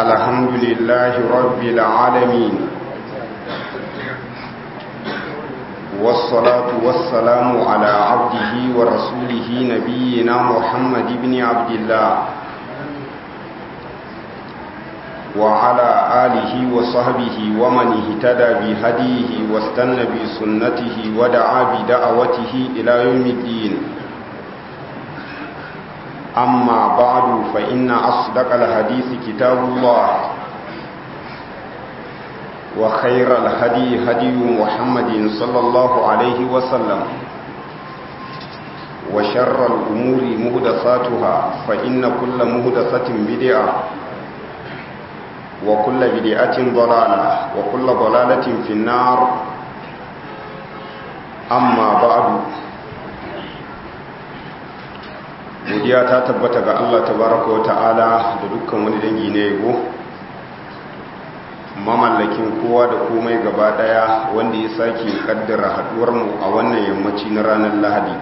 الحمد لله رب العالمين والصلاة والسلام على عبده ورسوله نبينا محمد بن عبد الله وعلى آله وصحبه ومن اهتدى بهديه واستنى بسنته ودعا بدعوته إلى يوم الدين أما بعد فإن أصدق الحديث كتاب الله وخير الهدي هدي محمد صلى الله عليه وسلم وشر الأمور مهدساتها فإن كل مهدسة بدعة وكل بدعة ضلالة وكل ضلالة في النار أما بعد godiya ta tabbata ga Allah tabaraka wa ta'ala da dukkan wani dangi na yabo mamallakin kowa da komai gaba daya wanda ya sake kaddara haduwar mu a wannan yammaci na ranar Lahadi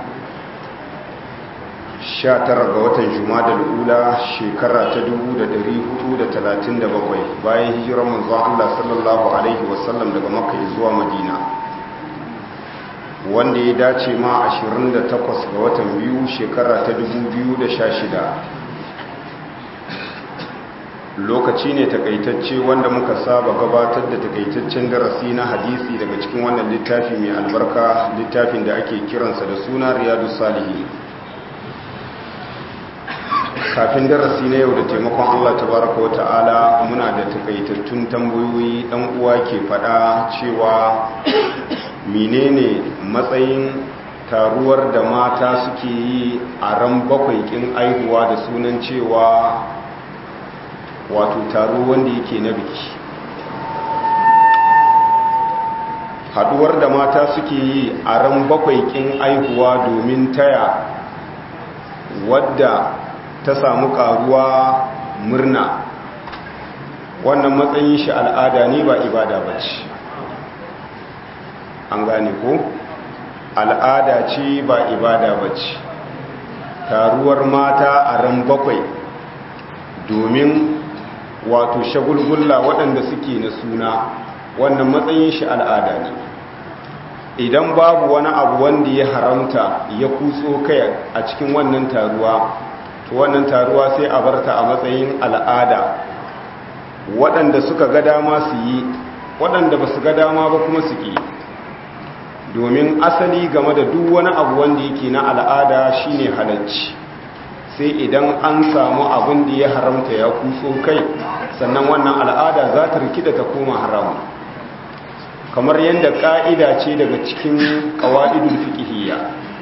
19 ga watan Jumadal ula shekara ta 1437 bayan hijirar manzon Allah sallallahu alaihi wasallam daga Makka zuwa Madina wanda ya dace ma 28 ga watan biyu shekara ta 2016 lokaci ne takaitacce wanda muka saba gabatar da takaitaccen darasi na hadisi daga cikin wannan littafi mai albarka littafin da ake kiransa da suna riyadu salihi kafin darasi na yau da taimakon allah tabaraka wata'ala muna da takaitattun tambayoyi dan uwa ke fada cewa menene matsayin taruwar da mata suke yi a ran bakwai kin aihuwa da sunan cewa wato taro wanda yake na biki haduwar da mata suke yi a ran bakwai kin aihuwa domin taya wadda ta samu karuwa murna wannan matsayin shi al'ada ne ba ibada ba ce an gane ko al'ada ce ba ibada ba ce taruwar mata a ran bakwai domin wato shagulgulla waɗanda suke na suna wannan matsayin shi al'ada ne idan babu wani abu wanda ya haramta ya kutso kai a cikin wannan taruwa to wannan taruwa sai a barta a matsayin al'ada waɗanda suka ga dama su yi waɗanda ba su ga dama ba kuma su ƙi domin asali game da duk wani abu wanda yake na al'ada shine halacci sai idan an samu abin da ya haramta ya kutso kai sannan wannan al'ada za ta rikida ta koma haramu kamar yadda ƙa'ida ce daga cikin ƙawa'idul fiƙihiyya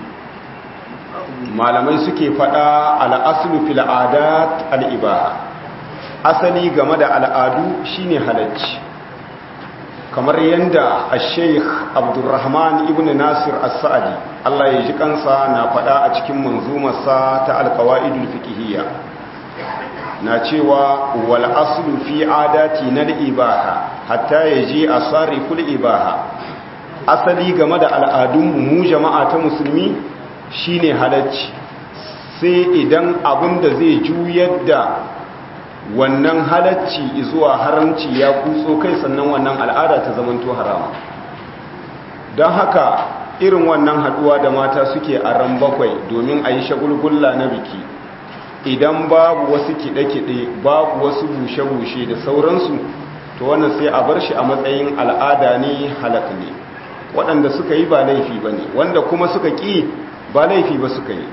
malamai suke faɗa al'asulu fil adat al'ibaha asali game da al'adu shine halacci kamar yadda a sheikh abdurrahman ibn nasir as-sa'adi Allah ya ji kansa na faɗa a cikin manzumarsa ta alkawa'idul fiqhiyya na cewa wal aslu fi adati na ibaha hatta yaji asariful ibaha asali game da al'adun mu jama'a ta musulmi shine halacci sai idan abin da zai juyar da wannan halacci zuwa haramci ya kutso kai sannan wannan al'ada ta zamanto harama don haka irin wannan haduwa da mata suke a ran bakwai domin a yi shagulgulla na biki idan babu wasu kiɗe-kiɗe babu wasu bushe-bushe da sauransu to wannan sai a bar shi a matsayin al'ada ne halak ne waɗanda suka yi ba laifi ba ne wanda kuma suka ƙi ba laifi ba suka yi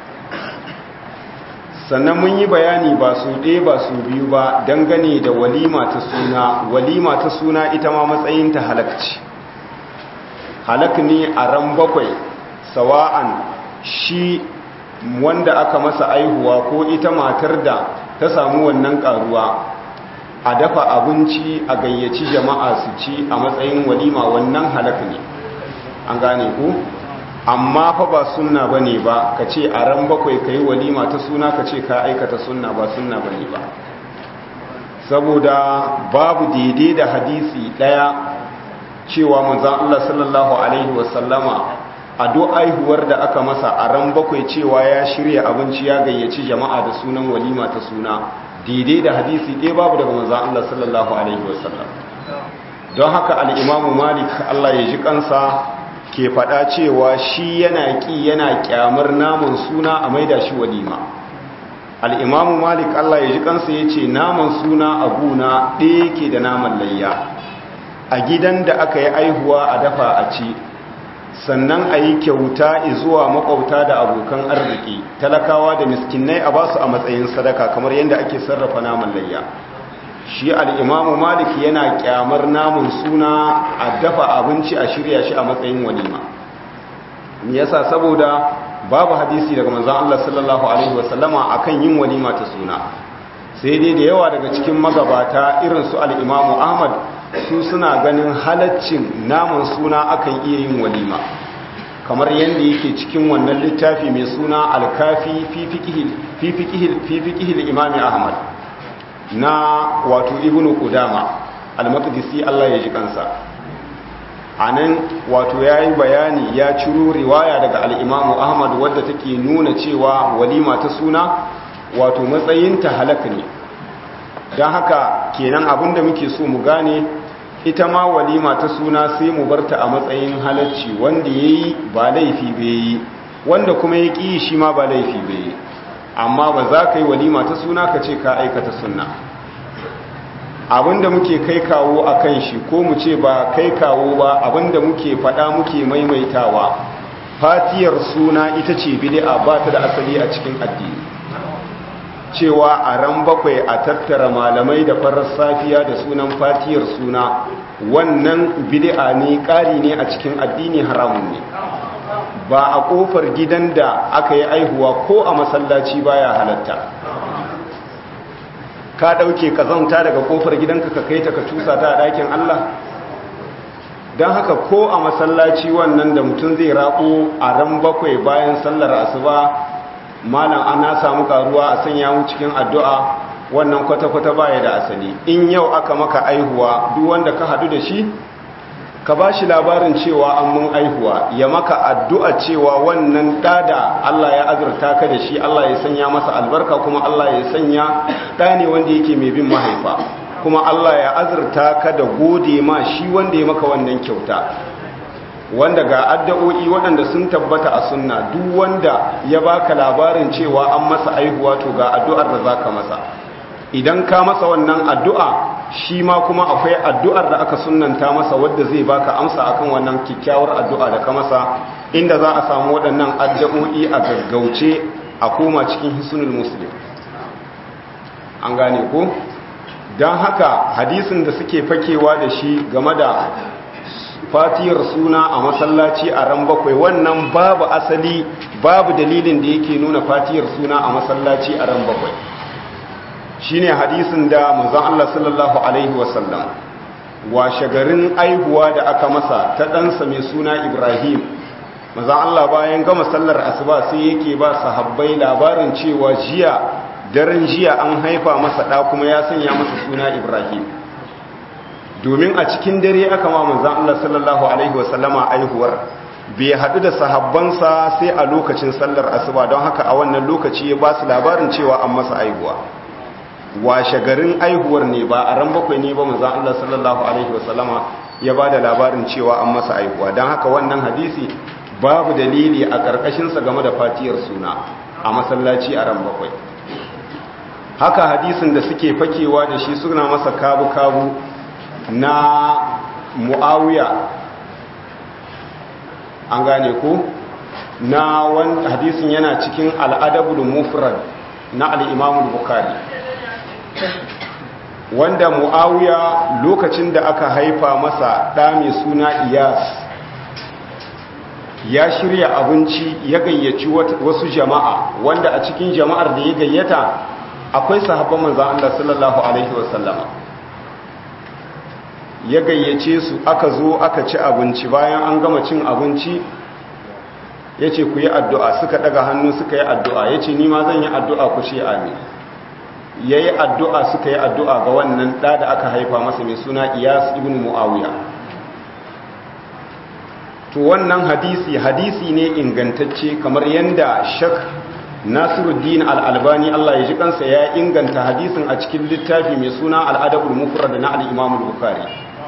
sannan mun yi bayani ba su ɗaya ba su biyu ba dangane da walima ta suna walima ta suna ita ma matsayinta halakci halak ne a ran bakwai sawa'an shi wanda aka masa aihuwa ko ita matar da ta samu wannan karuwa a dafa abinci a gayyaci jama'a su ci a matsayin walima wannan halak ne an gane ku amma fa ba sunna bane ba ka ce a ran bakwai ka yi walima ta suna ka ce ka aikata sunna ba sunna bane ba saboda babu daidai da hadisi daya cewa manzon Allah sallallahu alaihi wasallama a do aihuwar da aka masa a ran bakwai cewa ya shirya abinci ya gayyaci jama'a da sunan walima ta suna daidai da hadisi ɗaya babu daga manzan Allah sallallahu alaihi wasallam don haka al'imamu malik Allah ya ji kansa ke faɗa cewa shi yana ƙi yana ƙyamar naman suna a maida shi walima al'imamu malik Allah ya ji kansa ya ce naman suna a guna ɗaya ke da naman layya a gidan da aka yi aihuwa a dafa a ci sannan a yi kyauta zuwa makwauta da abokan arziki talakawa da miskinai a basu a matsayin sadaka kamar yadda ake sarrafa naman layya shi al'imamu malik yana kyamar namun suna a dafa abinci a shirya shi a matsayin walima yasa saboda babu hadisi daga manzan Allah sallallahu Alaihi wasallama a kan yin walima ta suna sai dai da yawa daga cikin magabata irin su al'imamu ahmad su suna ganin halaccin namun suna akan iya yin walima kamar yadda yake cikin wannan littafi mai suna alkafi fi fiƙihil imami ahmad na wato ibnu kudama al-maqdisi Allah ya ji kansa anan wato yayi bayani ya ciro riwaya daga al-imamu ahmad wadda take nuna cewa walima ta suna wato matsayinta halaka ne don haka kenan abinda muke so mu gane ita ma walima ta suna sai mu barta a matsayin halacci wanda yayi ba laifi bai yi wanda kuma ya ƙi shi ma ba laifi bai yi amma ba za ka yi walima ta suna ka ce ka aikata sunna abinda muke kai kawo a kan shi ko mu ce ba kai kawo ba abinda muke faɗa muke maimaitawa fatiyar suna ita ce bid'a ba ta da asali a cikin addini cewa a ran bakwai a tattara malamai da farar safiya da sunan fatiyar suna wannan bid'a ne ƙari ne a cikin addini haramun ne ba a ƙofar gidan da aka yi aihuwa ko a masallaci baya halatta ka ɗauke kazanta daga ƙofar gidanka ka kai ta ka cusa ta a ɗakin Allah don haka ko a masallaci wannan da mutum zai raƙo a ran bakwai bayan sallar asuba malam ana samu karuwa a sanya mu cikin addu'a wannan kwata-kwata baya da asali in yau aka maka aihuwa duk wanda ka hadu da shi ka ba shi labarin cewa an mun aihuwa ya maka addu'a cewa wannan ɗada Allah ya azurta ka da shi Allah ya sanya masa albarka kuma Allah ya sanya ɗa ne wanda yake mai bin mahaifa kuma Allah ya azurta ka da gode ma shi wanda ya maka wannan kyauta wanda ga addu'o'i waɗanda sun tabbata a sunna duk wanda ya baka labarin cewa an masa aihuwa to ga addu'ar da zaka masa idan ka masa wannan addu'a shi ma kuma akwai addu'ar da aka sunnanta masa wadda zai baka amsa akan wannan kyakkyawar addu'a da ka masa inda za a samu waɗannan addu'o'i a gaggauce a koma cikin hisnul muslim an gane ko don haka hadisin da suke fakewa da shi game da fatiyar suna a masallaci a ran bakwai wannan babu asali babu dalilin da yake nuna fatiyar suna a masallaci a ran bakwai shine hadisin da manzon Allah sallallahu alaihi wasallam washe garin aihuwa da aka masa ta ɗansa mai suna Ibrahim manzon Allah bayan gama sallar asuba sai yake ba sahabbai labarin cewa jiya daren jiya an haifa masa ɗa kuma ya sanya masa suna Ibrahim domin a cikin dare aka ma manzan Allah sallallahu Alaihi wasallama aihuwar bai haɗu da sahabbansa sai a lokacin sallar asuba don haka a wannan lokaci ya ba su labarin cewa an masa aihuwa washe garin aihuwar ne ba a ran bakwai ne ba manzan Allah sallallahu Alaihi wasallama ya ba da labarin cewa an masa aihuwa don haka wannan hadisi babu dalili a ƙarƙashinsa game da fatiyar suna a masallaci a ran bakwai haka hadisin da suke fakewa da shi suna masa kabu-kabu na mu'awiya an gane ko na wani hadisin yana cikin al'adabul mufrad na al'imamul bukari wanda mu'awiya lokacin da aka haifa masa ɗa mai suna iyas ya shirya abinci ya gayyaci wasu jama'a wanda a cikin jama'ar da ya gayyata akwai sahabban manzan Allah sallallahu Alaihi wasallama ya gayyace su aka zo aka ci abinci bayan an gama cin abinci ya ce ku yi addu'a suka daga hannu suka yi addu'a ya ce nima zan yi addu'a ku ce amin ya yi addu'a suka yi addu'a ga wannan ɗa da aka haifa masa mai suna iyas ibn mu'awiya to wannan hadisi hadisi ne ingantacce kamar yadda shak nasiruddin al'albani Allah ya ji kansa ya inganta hadisin a cikin littafi mai suna al'adabul mufrad na al'imamul bukari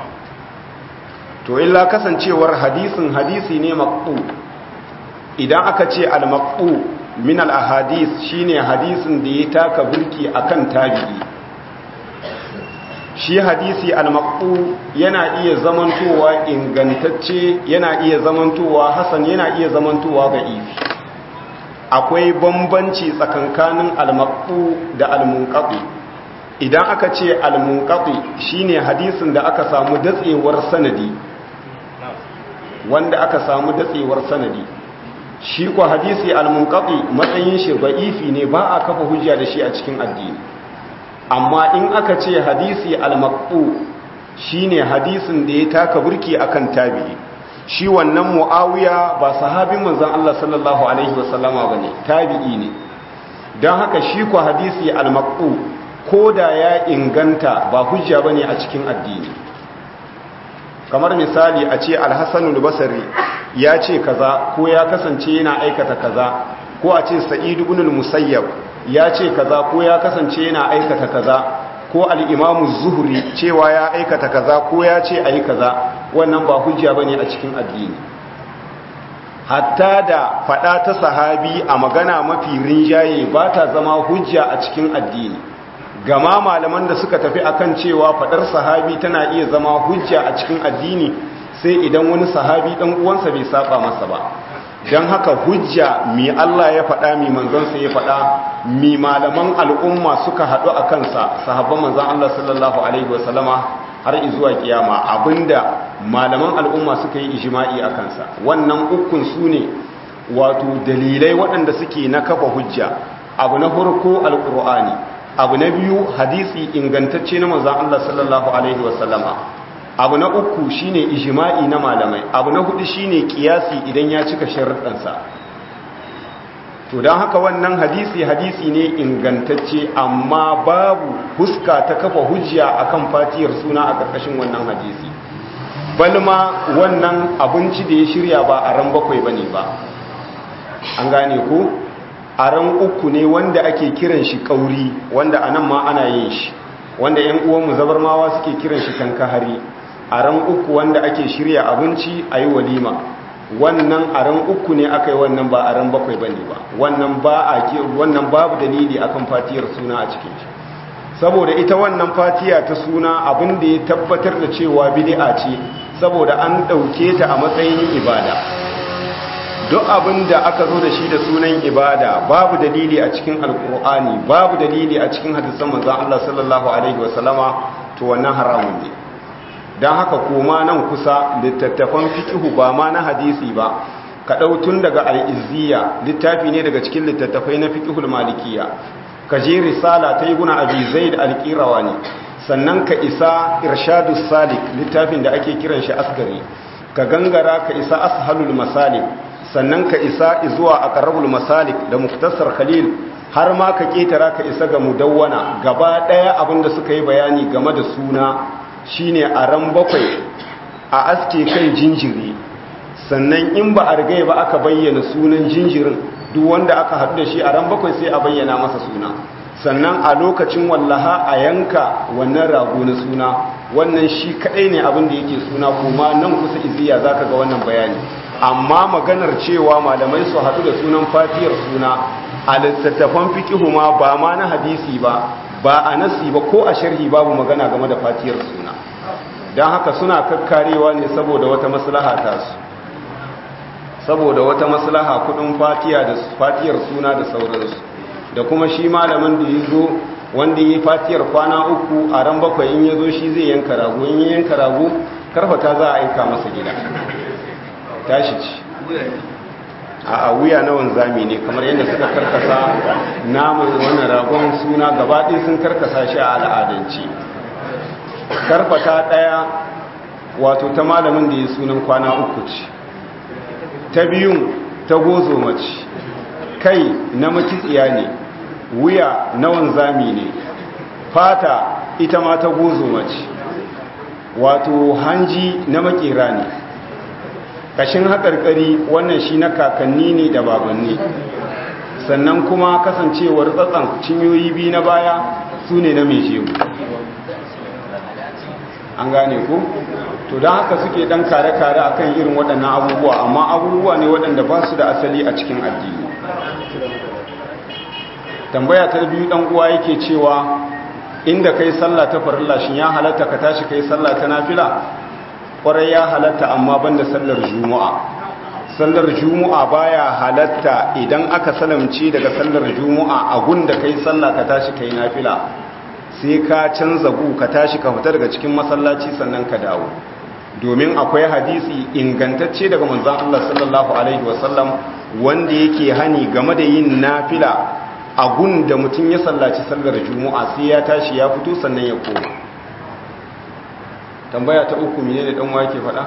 to illa kasancewar hadisin hadisi ne maqtu idan aka ce al-maqtu min al-ahadis shine hadisin da ya taka burki akan tabi'i shi hadisi al-maqtu yana iya zamantowa ingantacce yana iya zamantowa hasan yana iya zamantowa da'ifi akwai bambanci tsakankanin al-maqtu da al-munqati idan aka ce al-munqati shine hadisin da aka samu datsewar sanadi wanda aka samu datsewar sanadi shi ko hadisi al-munqati matsayin shi da'ifi ne ba a kafa hujja da shi a cikin addini amma in aka ce hadisi al-maqtu shine hadisin da ya taka burki akan tabi'i shi wannan muawiya ba sahabin manzon Allah sallallahu alaihi wasallama bane tabi'i ne dan haka shi ko hadisi al-maqtu koda ya inganta ba hujja bane a cikin addini kamar misali a ce al-hasan al-basri ya ce kaza ko ya kasance yana aikata kaza ko a ce sa'id ibn al-musayyab ya ce kaza ko ya kasance yana aikata kaza ko al-imamu zuhri cewa ya aikata kaza ko ya ce ayi kaza wannan ba hujja bane a cikin addini hatta da fada ta sahabi a magana mafi rinjaye ba ta zama hujja a cikin addini gama malaman da suka tafi akan cewa fadar sahabi tana iya zama hujja a cikin addini sai idan wani sahabi dan uwansa bai saba masa ba don haka hujja mi Allah ya faɗa mi manzansa ya faɗa mi malaman al'umma suka haɗu a kansa sahabban manzan Allah sallallahu Alaihi wasallama har izuwa kiyama abinda malaman al'umma suka yi ijima'i a kansa wannan ukun su ne wato dalilai waɗanda suke na kafa hujja abu na farko alƙur'ani abu na biyu hadisi ingantacce na manzan Allah sallallahu Alaihi wasallama abu na uku shine ijma'i na malamai abu na hudu shine kiyasi idan ya cika sharuɗansa to don haka wannan hadisi hadisi ne ingantacce amma babu huska ta kafa hujja akan fatiyar suna a ƙarƙashin wannan hadisi balma wannan abinci da ya shirya ba a ran bakwai bane ba an gane ko a ran uku ne wanda ake kiran shi kauri wanda anan ma ana yin shi wanda 'yan uwanmu zabarmawa suke kiran shi kankahari a ran uku wanda ake shirya abinci a yi walima wannan a ran uku ne aka yi wannan ba a ran bakwai ba ne ba wannan ba a wannan babu dalili akan fatiyar suna a cikin shi saboda ita wannan fatiya ta suna abin da ya tabbatar da cewa bid'a ce saboda an ɗauke ta a matsayin ibada duk abin da aka zo da shi da sunan ibada babu dalili a cikin alkur'ani babu dalili a cikin hadisan manzon Allah sallallahu alaihi wasallama to wannan haramun ne don haka koma nan kusa littattafan fikihu ba ma na hadisi ba ka tun daga al'izziya littafi ne daga cikin littattafai na fikihul malikiya ka je risala ta yi guna abi zai da alƙirawa ne sannan ka isa irshadus salik littafin da ake kiran shi asgari ka gangara ka isa ashalul masalik sannan ka isa zuwa aqrabul masalik da muktasar khalil har ma ka ketara ka isa ga mudawwana gaba daya abinda suka yi bayani game da suna shine a ran bakwai a aske kan jinjiri sannan in ba a rigai ba aka bayyana sunan jinjirin duk wanda aka haɗu da shi a ran bakwai sai a bayyana masa suna sannan a lokacin wallaha a yanka wannan rago na suna wannan shi kaɗai ne abin da yake suna kuma nan kusa iziya za ka ga wannan bayani amma maganar cewa malamai su haɗu da sunan fatiyar suna a littattafan fikihu ma ba ma na hadisi ba ba a nasi ba ko a sharhi babu magana game da fatiyar suna don haka suna kakkarewa ne saboda wata maslaha ta su saboda wata maslaha kudin fatiya da fatiyar suna da sauransu da kuma shi malamin da ya zo wanda ya yi fatiyar kwana uku a ran bakwai in ya zo shi zai yanka rago in ya yanka rago karfata za a aika masa gida tashi ci a wuya na wanzami ne kamar yadda suka karkasa namun wannan ragon suna gabaɗin sun karkasa shi a al'adance karfata ɗaya wato ta malamin da ya sunan kwana uku ce ta biyun ta gozo mace kai na makitsiya ne wuya na wanzami ne fata ita ma ta gozo mace wato hanji na makera ne kashin haƙarƙari wannan shi na kakanni ne da babanni sannan kuma kasancewar tsatsan cinyoyi biyu na baya su ne na mai jego an gane ku to don haka suke dan kare-kare akan irin waɗannan abubuwa amma abubuwa ne waɗanda ba su da asali a cikin addini tambaya ta biyu ɗan uwa yake cewa inda kai sallah ta farilla shin ya halatta ka tashi kai sallah ta nafila kwarai ya halatta amma banda sallar juma'a sallar juma'a baya halatta idan aka salamci daga sallar juma'a a gunda kai sallah ka tashi kai nafila sai ka canza gu ka tashi ka fita daga cikin masallaci sannan ka dawo domin akwai hadisi ingantacce daga manzon Allah sallallahu alaihi wasallam wanda yake hani game da yin nafila a gun da mutum ya sallaci sallar juma'a sai ya tashi ya fito sannan ya koma tambaya ta uku mene da ɗanwa yake faɗa?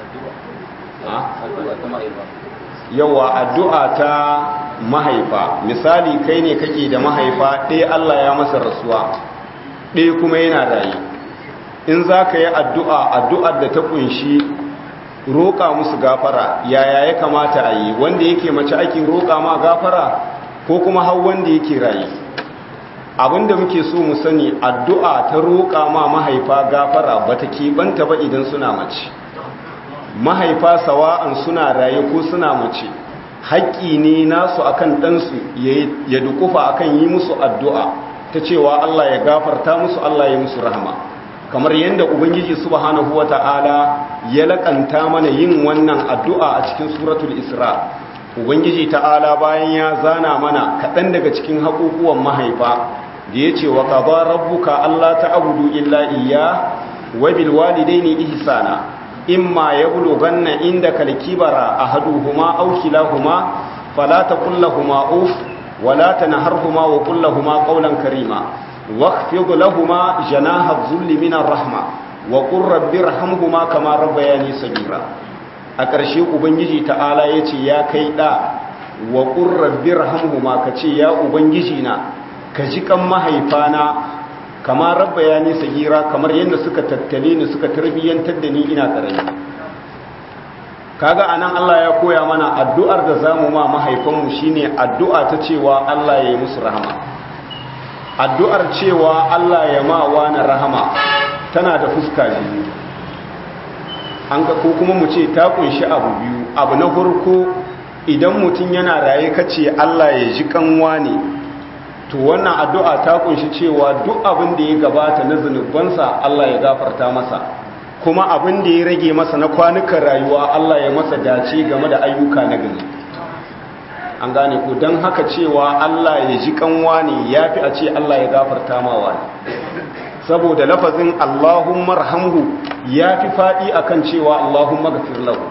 yawa addu'a ta mahaifa misali kai ne kake da mahaifa ɗaya Allah ya masa rasuwa ɗaya kuma yana rayu in za ka yi addu'a addu'ar da ta ƙunshi roƙa musu gafara yaya ya kamata a yi wanda yake mace ake roƙa ma gafara ko kuma hau wanda yake rayu abinda muke so mu sani addu'a ta roƙa ma mahaifa gafara ba ta keɓanta ba idan suna mace mahaifa sawa'an suna raye ko suna mace haƙƙi ne nasu akan ɗansu ya dukufa akan yi musu addu'a ta cewa Allah ya gafarta musu Allah ya musu rahama kamar yadda ubangiji subhanahu wata'ala ya laƙanta mana yin wannan addu'a a cikin suratul isra ubangiji ta'ala bayan ya zana mana kaɗan daga cikin haƙuƙuwan mahaifa da ya ce wa ƙaba rabbuka Allah ta abudu illa iya wa bilwalidaini ihsana imma yablughanna indaka al-kibara ahaduhuma aw kilahuma fala taqul lahumu uf wala tanharhuma wa qul lahumu qawlan karima واخفض لهما جناح الذل من الرحمة وقل رب ارحمهما كما ربياني صغيرا a ƙarshe ubangiji ta'ala ya ce ya kai ɗa wa ƙurrabbir hamhuma ka ce ya ubangiji na ka ji kan mahaifana kama rabba ya nisa gira kamar yadda suka tattale ni suka tarbiyyantar da ni ina ƙarami kaga anan Allah ya koya mana addu'ar da zamu ma mahaifanmu shine addu'a ta cewa Allah ya yi musu rahama addu'ar cewa Allah ya ma wani rahama tana da fuska biyu an ga ko kuma mu ce ta kunshi abu biyu abu na farko idan mutum yana raye kace Allah ya ji kanwa ne to wannan addu'a ta kunshi cewa duk abin da ya gabata na zunubansa Allah ya gafarta masa kuma abin da ya rage masa na kwanukan rayuwa Allah ya masa dace game da ayyuka na gari an gane ko don haka cewa Allah ya ji kanwa ne ya fi a ce Allah ya gafarta mawa ne saboda lafazin Allahumma rahamhu ya fi faɗi akan cewa Allahumma gafir lahu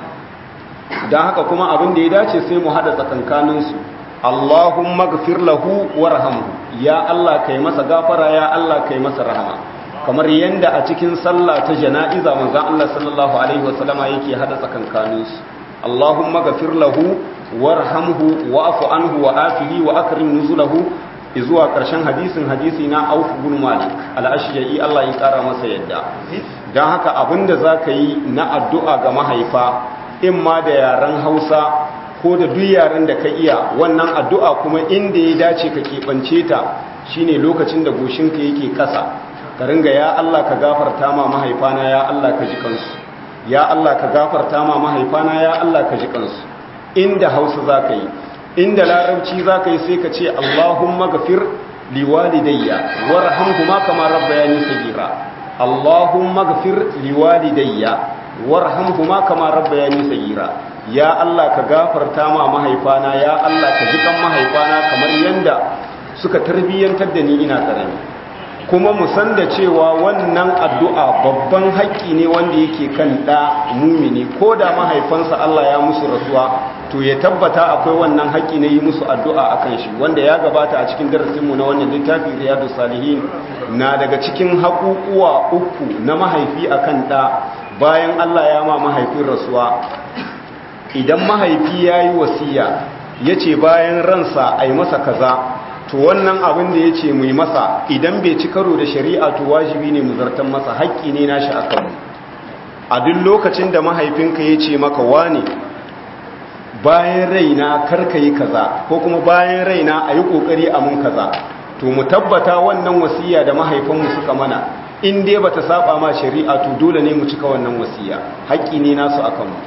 don haka kuma abin da ya dace sai mu haɗa tsakankaninsu Allahumma gafir lahu warhamhu ya Allah kai masa gafara ya Allah kai masa rahama kamar yanda a cikin sallah ta jana'iza manzon Allah sallallahu alaihi wasallama yake haɗa tsakankaninsu Allahumma gafir lahu warhamhu wa'fu anhu wa afihi wa akrim nuzulahu zuwa ƙarshen hadisin hadisi na Auf bin Malik al-Ashja'i Allah ya ƙara masa yadda dan haka abinda zaka yi na addu'a ga mahaifa in ma da yaren Hausa ko da duk yaren da ka iya wannan addu'a kuma inda ya dace ka keɓance ta shine lokacin da goshinka yake ƙasa ka ringa ya Allah ka gafarta ma mahaifana ya Allah ka ji kansu ya Allah ka gafarta ma mahaifana ya Allah ka ji kansu inda hausa za ka yi inda larabci za ka yi sai ka ce allahumma gafir liwalidayya warhamhuma kama rabbayani sagira allahumma gafir liwalidayya warhamhuma kama rabbayani sagira ya Allah ka gafarta ma mahaifana ya Allah ka ji kan mahaifana kamar yanda suka tarbiyyantar da ni ina karami kuma mu san da cewa wannan addu'a babban haƙƙi ne wanda yake kan ɗa mumini ko da mahaifansa Allah ya musu rasuwa to ya tabbata akwai wannan haƙƙi na yi musu addu'a a kan shi wanda ya gabata a cikin darasinmu na wannan littafi riyadu salihin na daga cikin haƙuƙuwa uku na mahaifi a kan ɗa bayan Allah ya ma mahaifin rasuwa idan mahaifi ya yi wasiya ya ce bayan ransa a yi masa kaza to wannan abin da ya ce mu yi masa idan bai ci karo da shari'a to wajibi ne mu zartan masa haƙƙi ne nashi a kanmu a duk lokacin da mahaifinka ya ce maka wane bayan raina karka yi kaza ko kuma bayan raina a yi ƙoƙari a mun kaza to mu tabbata wannan wasiya da mahaifanmu suka mana in dai bata saba ma shari'a to dole ne mu cika wannan wasiya haƙƙi ne nasu akan mu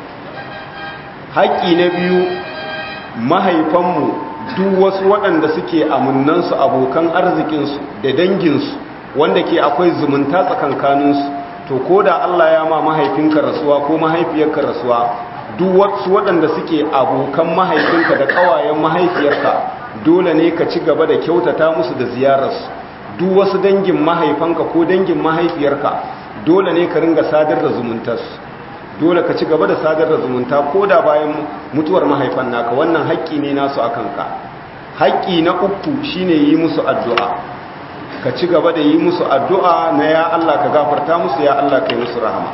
haƙƙi na biyu mahaifanmu duk wasu waɗanda suke amunnansu abokan arzikinsu da danginsu wanda ke akwai zumunta tsakankaninsu to ko da Allah ya ma mahaifinka rasuwa ko mahaifiyarka rasuwa duk wasu waɗanda suke abokan mahaifinka da ƙawayen mahaifiyarka dole ne ka ci gaba da kyautata musu da ziyararsu duk wasu dangin mahaifanka ko dangin mahaifiyarka dole ne ka ringa sadar da zumuntarsu dole ka ci gaba da sadar da zumunta ko da bayan mutuwar mahaifan naka wannan haƙƙi ne nasu a kanka haƙƙi na uku shine yi musu addu'a ka ci gaba da yi musu addu'a na ya Allah ka gafarta musu ya Allah ka yi musu rahama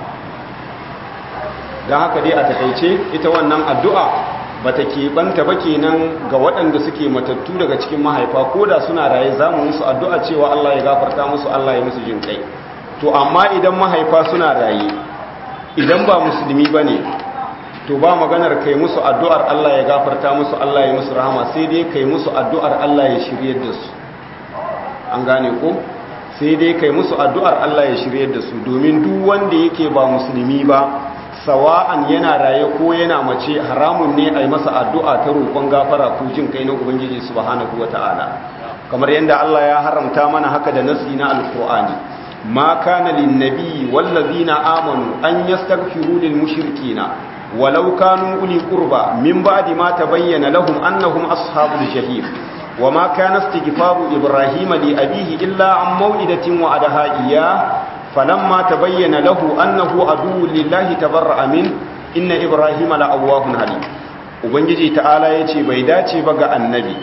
don haka dai a takaice ita wannan addu'a ba ta keɓanta ba kenan ga waɗanda suke matattu daga cikin mahaifa ko da suna raye za mu musu addu'a cewa Allah ya gafarta musu Allah ya musu jin kai to amma idan mahaifa suna raye idan ba musulmi ba ne to ba maganar kai musu addu'ar Allah ya gafarta musu Allah ya musu rahama sai dai kai musu addu'ar Allah ya shiryar da su an gane ko sai dai kai musu addu'ar Allah ya shiryar da su domin duk wanda yake ba musulmi ba sawa'an yana raye ko yana mace haramun ne a yi masa addu'a ta roƙon gafara ko jin kai na ubangiji subhanahu wata'ala kamar yadda Allah ya haramta mana haka da nasi na alkur'ani ma kana lin nabi wallazina amanu an yastaghfiru lil mushrikina walau kanu uli qurba min ba'di ma tabayyana lahum annahum ashabul jahim وما كان استغفار إبراهيم لأبيه إلا عن موئدة وعدها إياه فلما تبين له أنه عدو لله تبرأ منه إن إبراهيم لأواه حليم ubangiji ta'ala ya ce bai dace ba ga annabi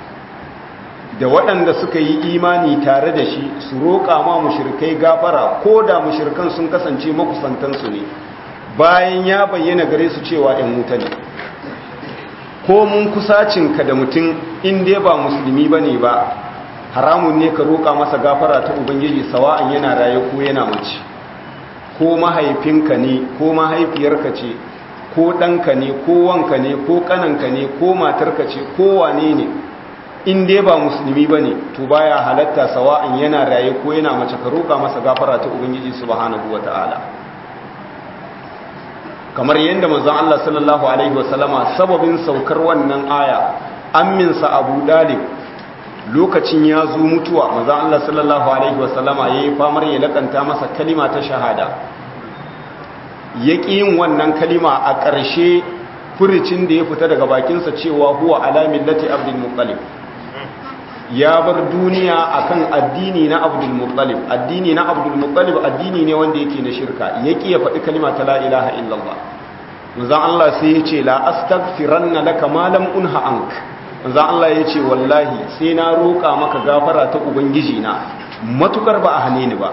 da waɗanda suka yi imani tare da shi su roƙa ma mushrikai gafara ko da mushrikan sun kasance makusantansu ne bayan ya bayyana gare su cewa ‘yan wuta ne ko mun kusacinka da mutum in dai ba musulmi ba ne ba haramun ne ka roƙa masa gafara ta ubangiji sawa'an yana raye ko yana mace ko mahaifinka ne ko mahaifiyarka ce ko ɗanka ne ko wanka ne ko ƙananka ne ko matarka ce ko wane ne in dai ba musulmi ba ne to baya halatta sawa'an yana raye ko yana mace ka roƙa masa gafara ta ubangiji subhanahu wa ta'ala kamar yadda manzon Allah sallallahu alaihi wasallama sababin saukar wannan aya amminsa Abu Dalib lokacin ya zo mutuwa manzon Allah sallallahu alaihi wasallama yayi famar ya lakanta masa kalima ta shahada yaki yin wannan kalima a ƙarshe furicin da ya fita daga bakinsa cewa huwa ala millati Abdul Muttalib ya bar duniya akan addini na Abdul Muttalib addini na Abdul Muttalib addini ne wanda yake na shirka yaki ya faɗi kalima ta la ilaha illallah manzon Allah sai ya ce la astaghfiranna laka ma lam unha ank manzon Allah ya ce wallahi sai na roƙa maka gafara ta ubangiji na matukar ba a hane ni ba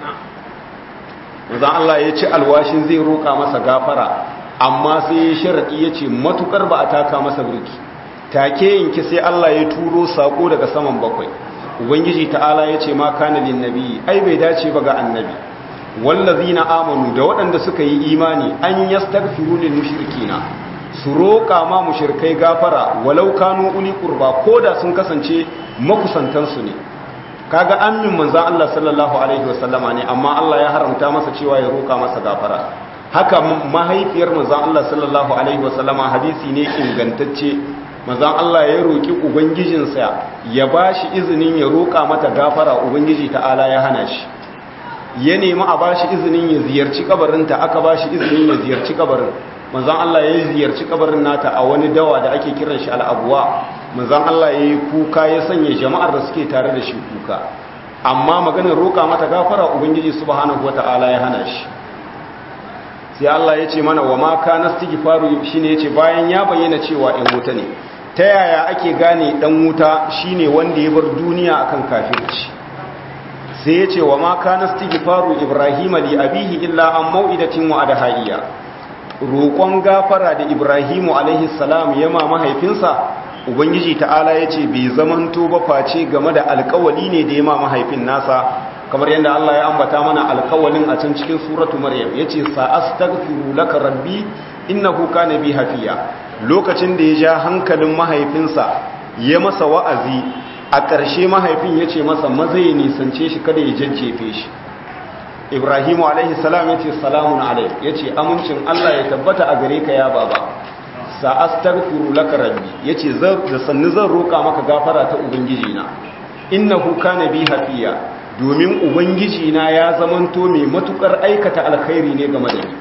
manzon Allah ya ce alwashin zai roƙa masa gafara amma sai ya sharadi ya ce matukar ba a taka masa birki take yanki sai Allah ya turo sako daga saman bakwai ubangiji ta'ala ya ce ma kana lin nabi ai bai dace ba ga annabi wallazina amanu da waɗanda suka yi imani an yastaghfiru lil mushrikina su roƙa ma mushrikai gafara walau kanu uli qurba koda sun kasance makusantan su ne kaga amin manzon Allah sallallahu alaihi wasallama ne amma Allah ya haramta masa cewa ya roƙa masa gafara haka mahaifiyar manzon Allah sallallahu alaihi wasallama hadisi ne ingantacce manzon Allah ya roƙi ubangijinsa ya bashi izinin ya roƙa mata gafara ubangiji ta'ala ya hana shi ya nemi a bashi izinin ya ziyarci kabarinta aka bashi izinin ya ziyarci kabarin manzon Allah ya ziyarci kabarin nata a wani dawa da ake kiran shi al'abuwa manzon Allah ya yi kuka ya sanya jama'ar da suke tare da shi kuka amma maganar roƙa mata gafara ubangiji subhanahu wata'ala ya hana shi sai Allah ya ce mana wa ma kana istighfaru shine yace bayan ya bayyana cewa ɗan wuta ne ta yaya ake gane ɗan wuta shine wanda ya bar duniya akan kafirci sai ya ce wa ma kana istighfaru ibrahima li abihi illa an mau'idatin wa adhaiya roƙon gafara da ibrahimu alaihi salam yama mahaifinsa ubangiji ta'ala ya ce bai zamanto ba face game da alƙawali ne da yama mahaifin nasa kamar yadda Allah ya ambata mana alƙawalin a can cikin suratu maryam yace sa astaghfiru laka rabbi innahu kana bi hafiya lokacin da ya ja hankalin mahaifinsa ya masa wa'azi a ƙarshe mahaifin ya ce masa maza ya nisance shi kada ya jajjefe shi ibrahimu alaihi salam ya ce salamun alai ya ce amincin allah ya tabbata a gare ka ya baba sa'astaghfiru laka rabbi ya ce da sannu zan roƙa maka gafara ta ubangiji na innahu kana bi hafiya domin ubangiji na ya zamanto mai matukar aikata alkhairi ne game da ni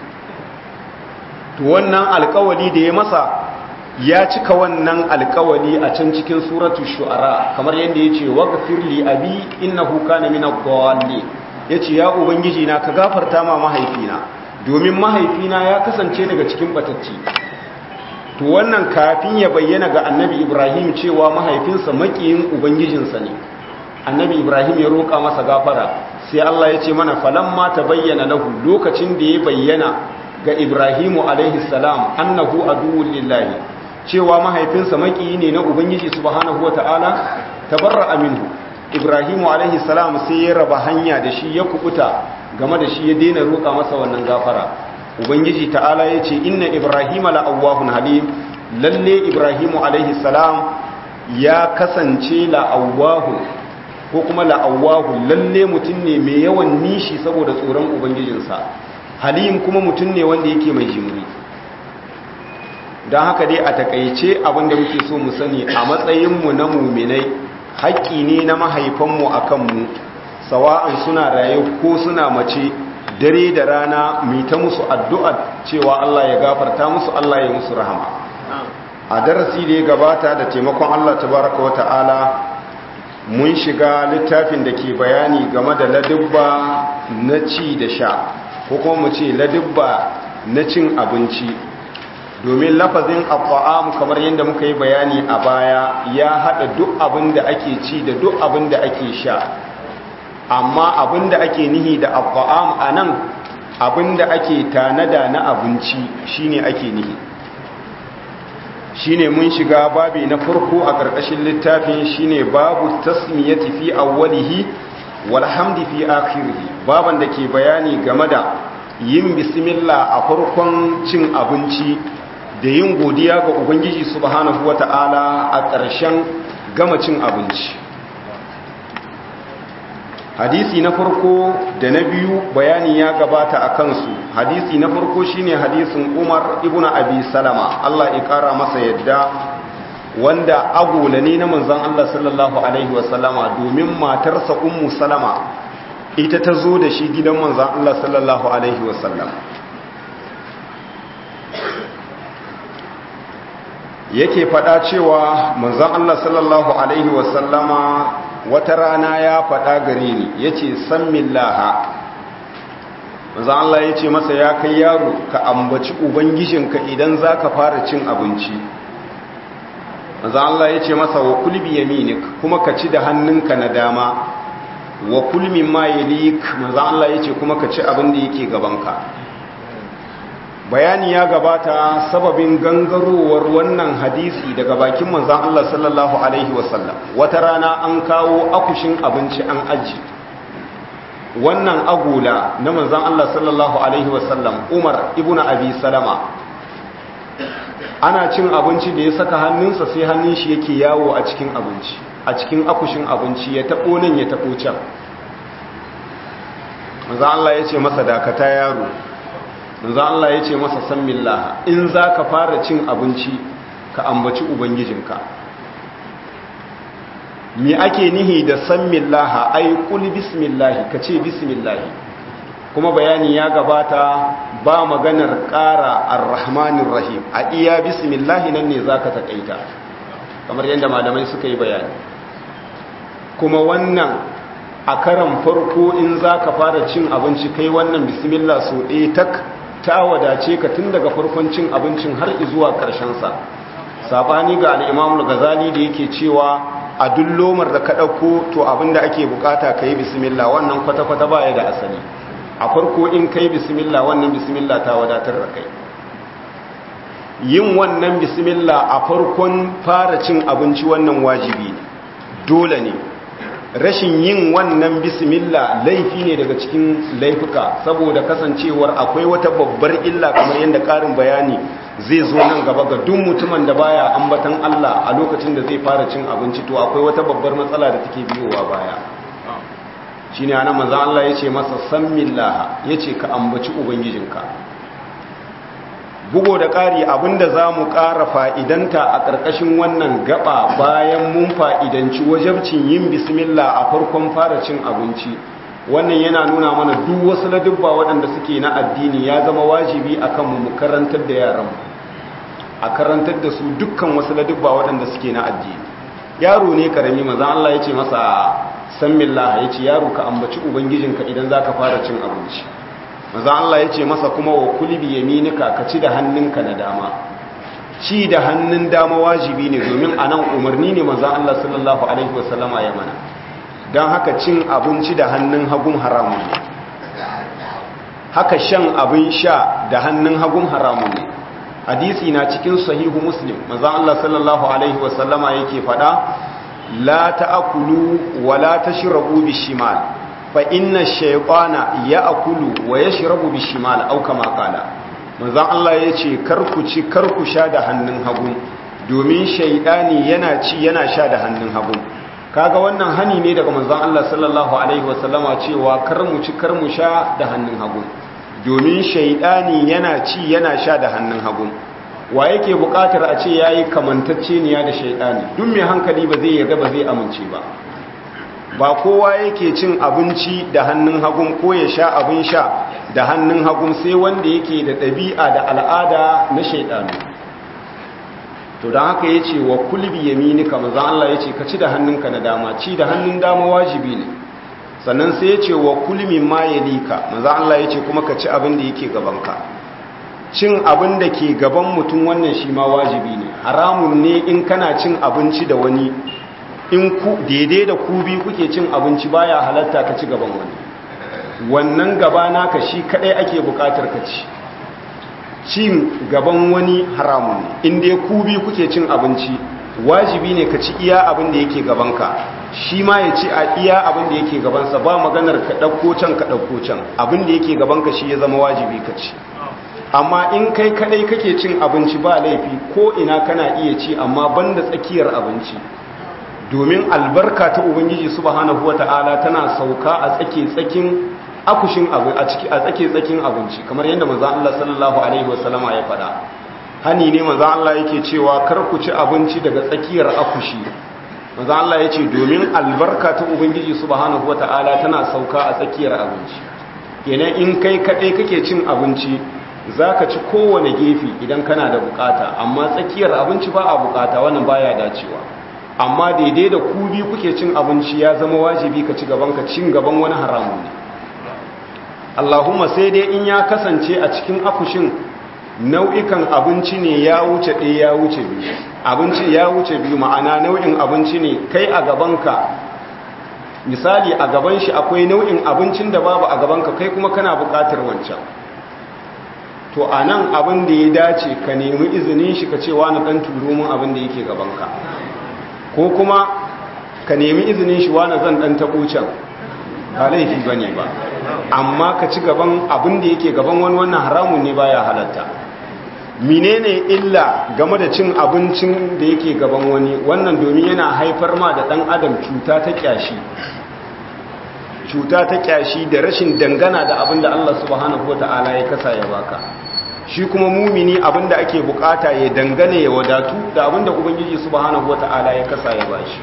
to wannan alkawali da ya masa ya cika wannan alkawali a can cikin suratul shu'ara kamar yadda yace waghfir li abi innahu kana min ad-dallin yace ya ubangiji na ka gafarta ma mahaifina domin mahaifina ya kasance daga cikin batacci to wannan kafin ya bayyana ga annabi Ibrahim cewa mahaifinsa makiyin ubangijinsa ne annabi Ibrahim ya roƙa masa gafara sai Allah ya ce mana falamma bayyana lahu lokacin da ya bayyana ga Ibrahimu alaihi salam annahu aduwwul lillahi cewa mahaifinsa makiyi ne na ubangiji subhanahu wataala tabarra minhu ibrahimu alaihi salam sai ya raba hanya da shi ya kubuta game da shi ya daina roƙa masa wannan gafara ubangiji ta'ala ya ce inna ibrahima la'awwahun halim lalle ibrahimu alaihi salam ya kasance la'awwahun ko kuma la'awwahun lalle mutum ne mai yawan nishi saboda tsoron ubangijinsa halim kuma mutum ne wanda yake mai jimri don haka dai a takaice abinda muke so mu sani a matsayinmu na muminai haƙƙi ne na mahaifanmu a kanmu sawa'an suna raye ko suna mace dare da rana mai ta musu addu'a cewa Allah ya gafarta musu Allah ya musu rahama a darasi da ya gabata da taimakon Allah tabaraka wata'ala mun shiga littafin da ke bayani game da ladubba na ci da sha ko kuma mu ce ladubba na cin abinci domin lafazin abba'am kamar yadda muka yi bayani a baya ya haɗa duk abin da ake ci da duk abin da ake sha amma abin da ake nihi da abba'am a nan abin da ake tanada na abinci shine ake nihi shine mun shiga babi na farko a ƙarƙashin littafin shine babu tasmiyati fi awwalihi walhamdi fi akhirih baban da ke bayani game da yin bismillah a farkon cin abinci da yin godiya ga ubangiji subhanahu wata'ala a ƙarshen gama cin abinci hadisi na farko da na biyu bayani ya gabata a kansu hadisi na farko shine hadisin umar ibn abi salama Allah ya kara masa yadda wanda agola ne na manzon Allah sallallahu alaihi wasallama domin matarsa ummu salama ita ta zo da shi gidan manzon Allah sallallahu alaihi wasallam yake faɗa cewa manzon Allah sallallahu alaihi wasallama wata rana ya faɗa gare ni yace sammillaha manzon Allah yace masa ya kai yaro ka ambaci ubangijinka idan zaka fara cin abinci manzon Allah yace masa wa kul bi yaminik kuma ka ci da hannunka na dama wa kul mimma yalik manzon Allah yace kuma ka ci abin da yake gabanka bayani ya gabata sababin gangarowar wannan hadisi daga bakin manzan Allah sallallahu Alaihi wasallam wata rana an kawo akushin abinci an aji wannan agula na manzan Allah sallallahu Alaihi wasallam umar ibn abi salama ana cin abinci da ya saka hannunsa sai hannun shi yake yawo a cikin abinci a cikin akushin abinci ya taɓo nan ya taɓo can manzan Allah ya ce masa dakata yaro manzo Allah ya ce masa san millaha in za ka fara cin abinci ka ambaci ubangijinka me ake nihi da san millaha ai kul bismillahi ka ce bismillahi kuma bayani ya gabata ba maganar ƙara arrahmanir rahim a iya bismillahi nan ne za ka taƙaita kamar yadda malamai suka yi bayani kuma wannan a karan farko in za ka fara cin abinci kai wannan bismillah so ɗaya tak ta wadace ka tun daga farkon cin abincin har zuwa sa. sabani ga al'imamul gazali da yake cewa a duk lomar da ka ɗauko to abinda ake bukata ka yi bismillah wannan kwata-kwata baya da asali a farko in kai bismillah wannan bismillah ta wadatar da kai yin wannan bismillah a farkon fara cin abinci wannan wajibi dole ne rashin yin wannan bismillah laifi ne daga cikin laifuka saboda kasancewar akwai wata babbar illa kamar yadda ƙarin bayani zai zo nan gaba ga duk mutumin da baya ambatan Allah a lokacin da zai fara cin abinci to akwai wata babbar matsala da take biyowa baya shine ana manzo Allah yace masa sammillah yace ka ambaci ubangijinka bugo da ƙari abinda zamu ƙara fa'idanta a ƙarƙashin wannan gaba bayan mun fa'idanci wajabcin yin bismillah a farkon fara cin abinci wannan yana nuna mana duk wasu ladubba waɗanda suke na addini ya zama wajibi akan mu karantar da yaran a karantar da su dukkan wasu ladubba waɗanda suke na addini yaro ne karami maza Allah ya ce masa san millah ya ce yaro ka ambaci ubangijinka idan za ka fara cin abinci maza Allah ya ce masa kuma wa kulbi yaminika ka ci da hannunka na dama ci da hannun dama wajibi ne domin a nan umarni ne maza Allah sallallahu alaihi wasallama ya mana don haka cin abinci da hannun hagun haramun ne haka shan abin sha da hannun hagun haramun ne hadisi na cikin sahihu muslim maza Allah sallallahu alaihi wasallama yake fada la ta'kulu wa la tashrabu bishimal fa inna shaytana ya'kulu wa yashrabu bishimal aw kama qala maza Allah yace karku ci karku sha da hannun hagu domin shaytani yana ci yana sha da hannun hagu kaga wannan hani ne daga manzon Allah sallallahu alaihi wasallama cewa kar mu ci kar mu sha da hannun hagu domin shaidani yana ci yana sha da hannun hagu wa yake bukatar a ce yayi kamantacce niya da shaidani duk mai hankali ba zai yarda ba zai amince ba ba kowa yake cin abinci da hannun hagu ko ya sha abin sha da hannun hagu sai wanda yake da ɗabi'a da al'ada na shaidanu to don haka ya ce wa kulbi yaminika manzan Allah ya ce ka ci da hannunka na dama ci da hannun dama wajibi ne sannan sai ya ce wa kulmin ma ya lika manzan Allah ya ce kuma ka ci abin da yake gabanka cin abin da ke gaban mutum wannan shi ma wajibi ne haramun ne in kana cin abinci da wani in ku daidai da ku biyu kuke cin abinci baya halatta ka ci gaban wani wannan gaba naka shi kadai ake bukatar ka ci cin gaban wani haramun ne inda ku biyu kuke cin abinci wajibi ne ka ci iya abin da yake gabanka shi ma ya ci a iya abin da yake gabansa ba maganar ka ɗauko can ka ɗauko can abin da yake gabanka shi ya zama wajibi ka ci amma in kai kadai kake cin abinci ba laifi ko ina kana iya ci amma banda tsakiyar abinci domin albarka ta ubangiji subhanahu wata'ala tana sauka a tsake tsakin akushin abu a ciki a tsake tsakin abinci kamar yadda manzo Allah sallallahu alaihi wasallama ya faɗa hani ne manzo Allah yake cewa kar ku ci abinci daga tsakiyar akushi manzo Allah yace domin albarka ta ubangiji subhanahu wataala tana sauka a tsakiyar abinci kenan in kai kadai kake cin abinci zaka ci kowane gefe idan kana da bukata amma tsakiyar abinci ba a bukata wannan baya dacewa amma daidai da ku biyu kuke cin abinci ya zama wajibi ka ci gaban ka cin gaban wani haramun ne Allahumma sai dai in ya kasance a cikin akushin nau'ikan abinci ne ya wuce ɗaya ya wuce biyu abinci ya wuce biyu ma'ana nau'in abinci ne kai a gabanka misali a gaban shi akwai nau'in abincin da babu a gabanka kai kuma kana buƙatar wancan to a nan abin da ya dace ka nemi izinin shi ka ce wani ɗan turo min abin da yake gabanka ko kuma ka nemi izinin shi wani zan ɗan taɓo can ba laifi ba ne ba amma ka ci gaban abin da yake gaban wani wannan haramun ne baya halatta menene illa game da cin abincin da yake gaban wani wannan domin yana haifar ma da dan adam cuta ta kyashi cuta ta kyashi da rashin dangana da abin da Allah subhanahu wataala ya kasa ya baka shi kuma mumini abin da ake bukata ya dangane ya wadatu da abin da ubangiji subhanahu wataala ya kasa ya bashi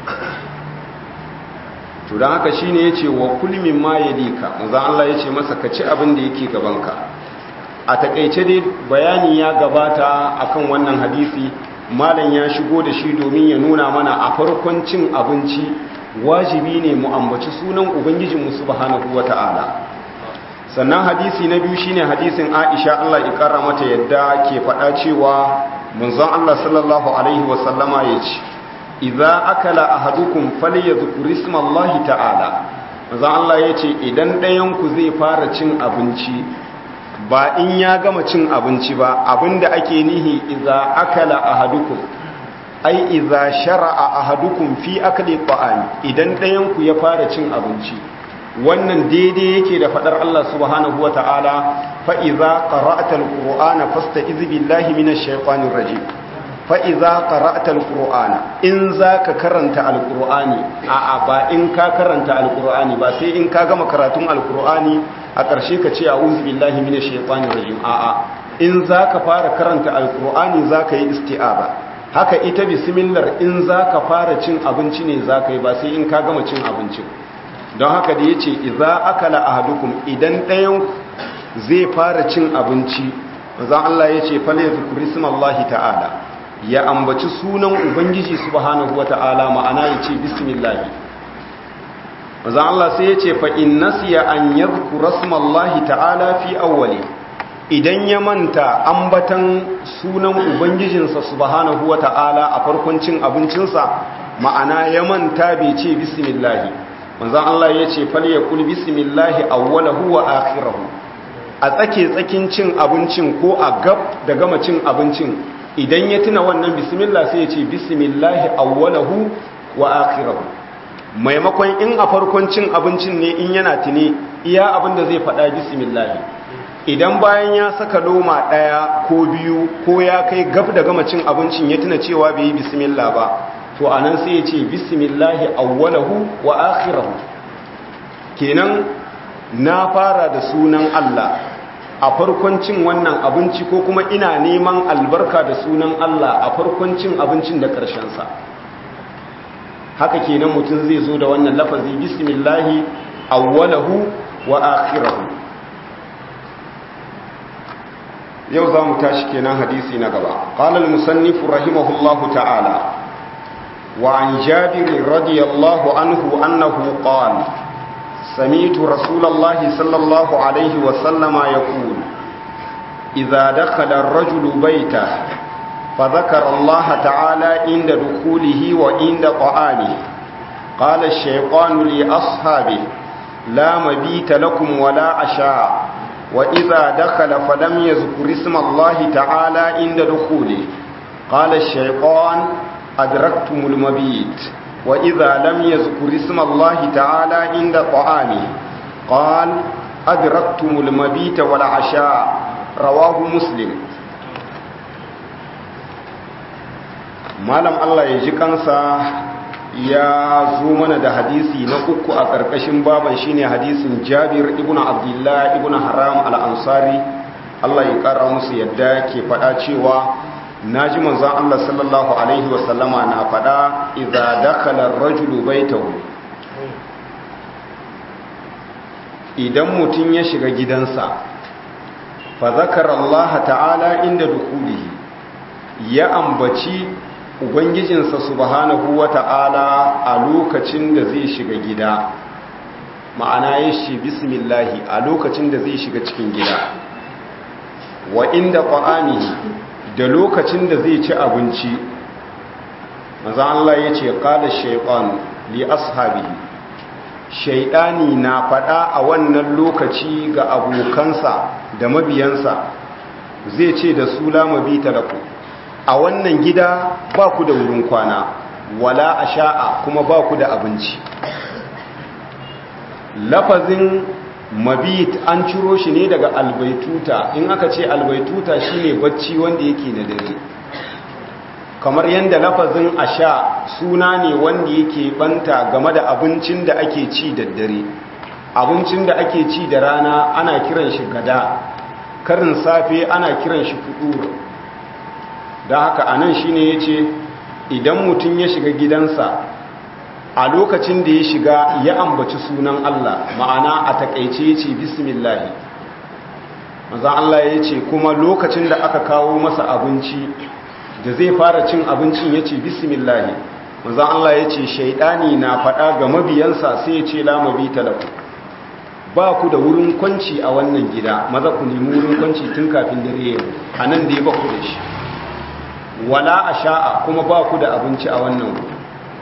to don haka shine yace wa kulmin ma yadika manzo Allah yace masa ka ci abin da yake gabanka a takeice dai bayani ya gabata akan wannan hadisi malam ya shigo da shi domin ya nuna mana a farkon cin abinci wajibi ne mu ambaci sunan ubangijin mu subhanahu wataala sannan hadisi na biyu shine hadisin Aisha Allah ya kara mata yadda ke faɗa cewa manzon Allah sallallahu alaihi wasallama yace idza akala ahadukum falyadhkur isma Allah ta'ala manzo Allah yace idan ɗayan ku zai fara cin abinci ba in ya gama cin abinci ba abinda ake nihi idza akala ahadukum ai idza shar'a ahadukum fi akli ta'am idan ɗayan ku ya fara cin abinci wannan daidai yake da fadar Allah subhanahu wa ta'ala fa'iza ƙara'atar ƙuru'ana fasta izibillahi minash shaikwanin rajim fa'iza ƙara'atar ƙuru'ana in za ka karanta alƙuru'ani a ba in ka karanta alƙuru'ani ba sai in ka gama karatun alƙuru'ani a ƙarshe ka ce a uzibillahi minash shaikwanin rajim a'a in za ka fara karanta alƙuru'ani za ka yi isti'aba haka ita bismillar in za ka fara cin abinci ne za ka yi ba sai in ka gama cin abincin don haka da ya ce iza akala ahadukum idan ɗayan zai fara cin abinci zan Allah ya ce fale zukuri sumallahi ta'ala ya ambaci sunan ubangiji subhanahu wa ta'ala ma'ana ya ce bismillahi zan Allah sai ya ce fa'in nasiya an yi zukura sumallahi ta'ala fi awwali idan ya manta ambatan sunan ubangijinsa subhanahu wa ta'ala a farkon cin abincinsa ma'ana ya manta bai ce bismillahi manzan Allah ya ce fal ya kul bismillahi awwalahu wa akhirahu a tsake tsakin cin abincin ko a gab da gama cin abincin idan ya tuna wannan bismillah sai ya ce bismillahi awwalahu wa akhirahu maimakon in a farkon cin abincin ne in yana tuni iya abin da zai faɗa bismillahi idan bayan ya saka loma ɗaya ko biyu ko ya kai gab da gama cin abincin ya tuna cewa bai yi bismillah ba to a nan sai ya ce bismillahi awwalahu wa akhirahu kenan na fara da sunan Allah a farkon cin wannan abinci ko kuma ina neman albarka da sunan Allah a farkon cin abincin da sa. haka kenan mutum zai zo da wannan lafazi bismillahi awwalahu wa akhirahu yau za mu tashi kenan hadisi na gaba qala al-musannif rahimahullahu ta'ala وعن جابر رضي الله عنه أنه قال سميت رسول الله صلى الله عليه وسلم يقول إذا دخل الرجل بيته فذكر الله تعالى عند دخوله وعند طعامه قال الشيطان لأصحابه لا مبيت لكم ولا عشاء وإذا دخل فلم يذكر اسم الله تعالى عند دخوله قال الشيطان أدركتم المبيت وإذا لم يذكر اسم الله تعالى عند طعامه قال أدركتم المبيت والعشاء رواه مسلم malam Allah ya ji kansa ya zo mana da hadisi na uku a ƙarƙashin baban shine hadisin Jabir ibn Abdullah ibn Haram al-Ansari Allah ya ƙara musu yadda ke faɗa cewa naji manzon Allah sallallahu alaihi wasallama na faɗa idza dakhala ar-rajulu baytahu idan mutum ya shiga gidansa fa zakara Allah ta'ala inda dukulihi ya ambaci ubangijinsa subhanahu wata'ala a lokacin da zai shiga gida ma'ana ya shi bismillahi a lokacin da zai shiga cikin gida wa inda ta'amihi da lokacin da zai ci abinci maza Allah ya ce qala shaytan li ashabihi shaytani na fada a wannan lokaci ga abokansa da mabiyansa zai ce da su lamabita lakum a wannan gida ba ku da wurin kwana wala a sha'a kuma ba ku da abinci lafazin mabit an ciro shi ne daga albaituta in aka ce albaituta shine bacci wanda yake na dare kamar yadda lafazin a sha suna ne wanda yake banta game da abincin da ake ci da dare abincin da ake ci da rana ana kiran shi gada karin safe ana kiran shi fudur da haka anan shine yace idan mutum ya shiga gidansa a lokacin da ya shiga ya ambaci sunan Allah ma'ana a takaice yace bismillah maza Allah yace kuma lokacin da aka kawo masa abinci da zai fara cin abincin yace bismillah maza Allah yace shaidani na faɗa ga mabiyansa sai yace la mabita lakum ba ku da wurin kwanci a wannan gida maza ku nemi wurin kwanci tun kafin dare yau anan da ya ba ku da shi wala a sha'a kuma ba ku da abinci a wannan wuri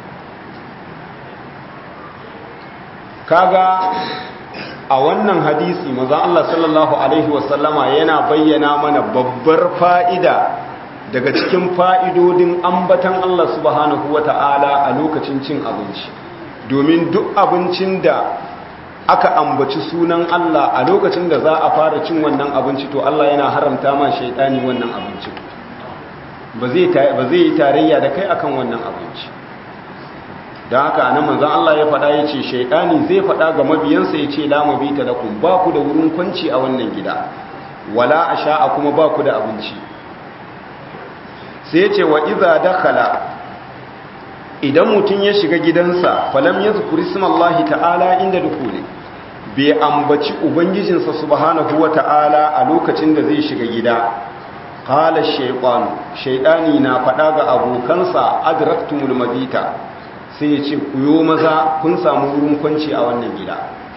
kaga a wannan hadisi maza Allah sallallahu Alaihi wasallama yana bayyana mana babbar fa'ida daga cikin fa'idodin ambatan Allah subhanahu wa ta'ala a lokacin cin abinci domin duk abincin da aka ambaci sunan Allah a lokacin da za a fara cin wannan abinci to Allah yana haramta ma shaidani wannan abincin ba zai yi tarayya da kai akan wannan abinci don haka anan manzon Allah ya faɗa ya ce shaidani zai faɗa ga mabiyansa ya ce lama bi ta lakum ba ku da wurin kwanci a wannan gida wala a sha'a kuma ba ku da abinci sai ya ce wa iza dakala idan mutum ya shiga gidansa falam ya zukuri sumallahi ta'ala inda dukule bai ambaci ubangijinsa subhanahu wa ta'ala a lokacin da zai shiga gida qala shaytan shaytani na faɗa ga abokansa adraktumul mabita sai ya ce ku yo maza kun samu wurin kwanci a wannan gida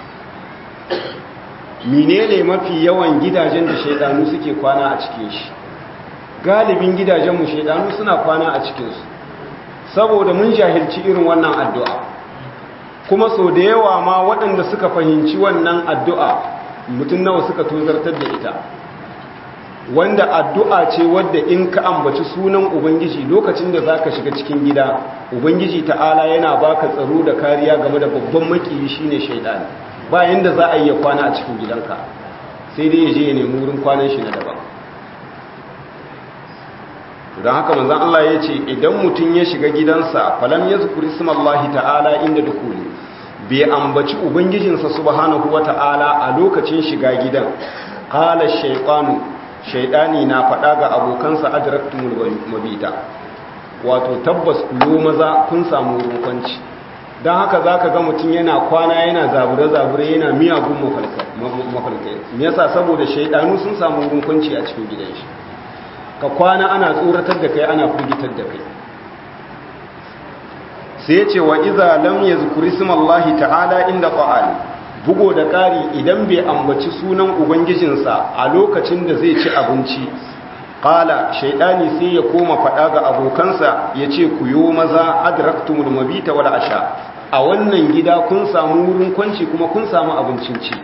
menene mafi yawan gidajen da shaydanu suke kwana a cikin shi galibin gidajenmu shaydanu suna kwana a cikinsu saboda mun jahilci irin wannan addu'a kuma so da yawa ma waɗanda suka fahimci wannan addu'a mutum nawa suka tozartar da ita wanda addu'a ce wadda in ka ambaci sunan ubangiji lokacin da za ka shiga cikin gida ubangiji ta'ala yana baka tsaro da kariya game da babban makiyi shine shaidani bayan da za a yi kwana a cikin gidanka sai dai ya je ya nemi wurin kwanan shi na daban don haka manzan Allah ya ce idan mutum ya shiga gidansa falam ya zukuri sumallahi ta'ala inda dukuli bai ambaci ubangijinsa subhanahu wa ta'ala a lokacin shiga gidan kala shaitanu shaidani na faɗa ga abokansa adraktumul mabita wato tabbas kuyo maza kun samu wurin kwanci don haka za ka ga mutum yana kwana yana zabure-zabure yana miyagun mafalkai yasa saboda shaidanu sun samu wurin kwanci a cikin gidan shi ka kwana ana tsoratar da kai ana firgitar da kai sai ce wa iza lam yazkuri smallahi ta'ala inda qa'ali bugo da ƙari idan bai ambaci sunan ubangijinsa a lokacin da zai ci abinci qala shaydani sai ya koma fada ga abokansa yace ku yo maza adraktumul mabita wal asha a wannan gida kun samu wurin kwanci kuma kun samu abincin ci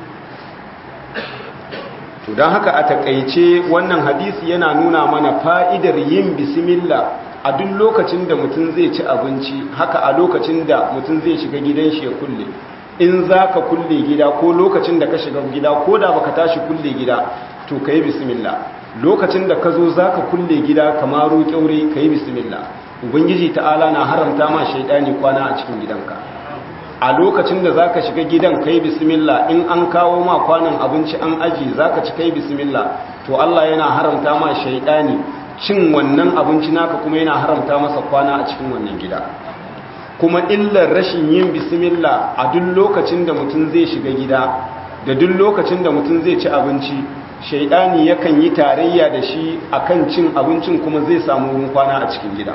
to don haka a takaice wannan hadisi yana nuna mana fa'idar yin bismillah a duk lokacin da mutum zai ci abinci haka a lokacin da mutum zai shiga gidan shi ya kulle in za ka kulle gida ko lokacin da ka shiga gida ko da baka tashi kulle gida to ka yi bismillah lokacin da ka zo za ka kulle gida kamaru kyaure ka yi bismillah ubangiji ta'ala na haramta ma shaidani kwana a cikin gidanka a lokacin da zaka shiga gidan kai bismillah in an kawo ma kwanan abinci an aji zaka ci kai bismillah to Allah yana haramta ma shaidani cin wannan abinci naka kuma yana haramta masa kwana a cikin wannan gida kuma illar rashin yin bismillah a duk lokacin da mutum zai shiga gida da duk lokacin da mutum zai ci abinci shaidani yakan yi tarayya da shi akan cin abincin kuma zai samu wurin kwana a cikin gida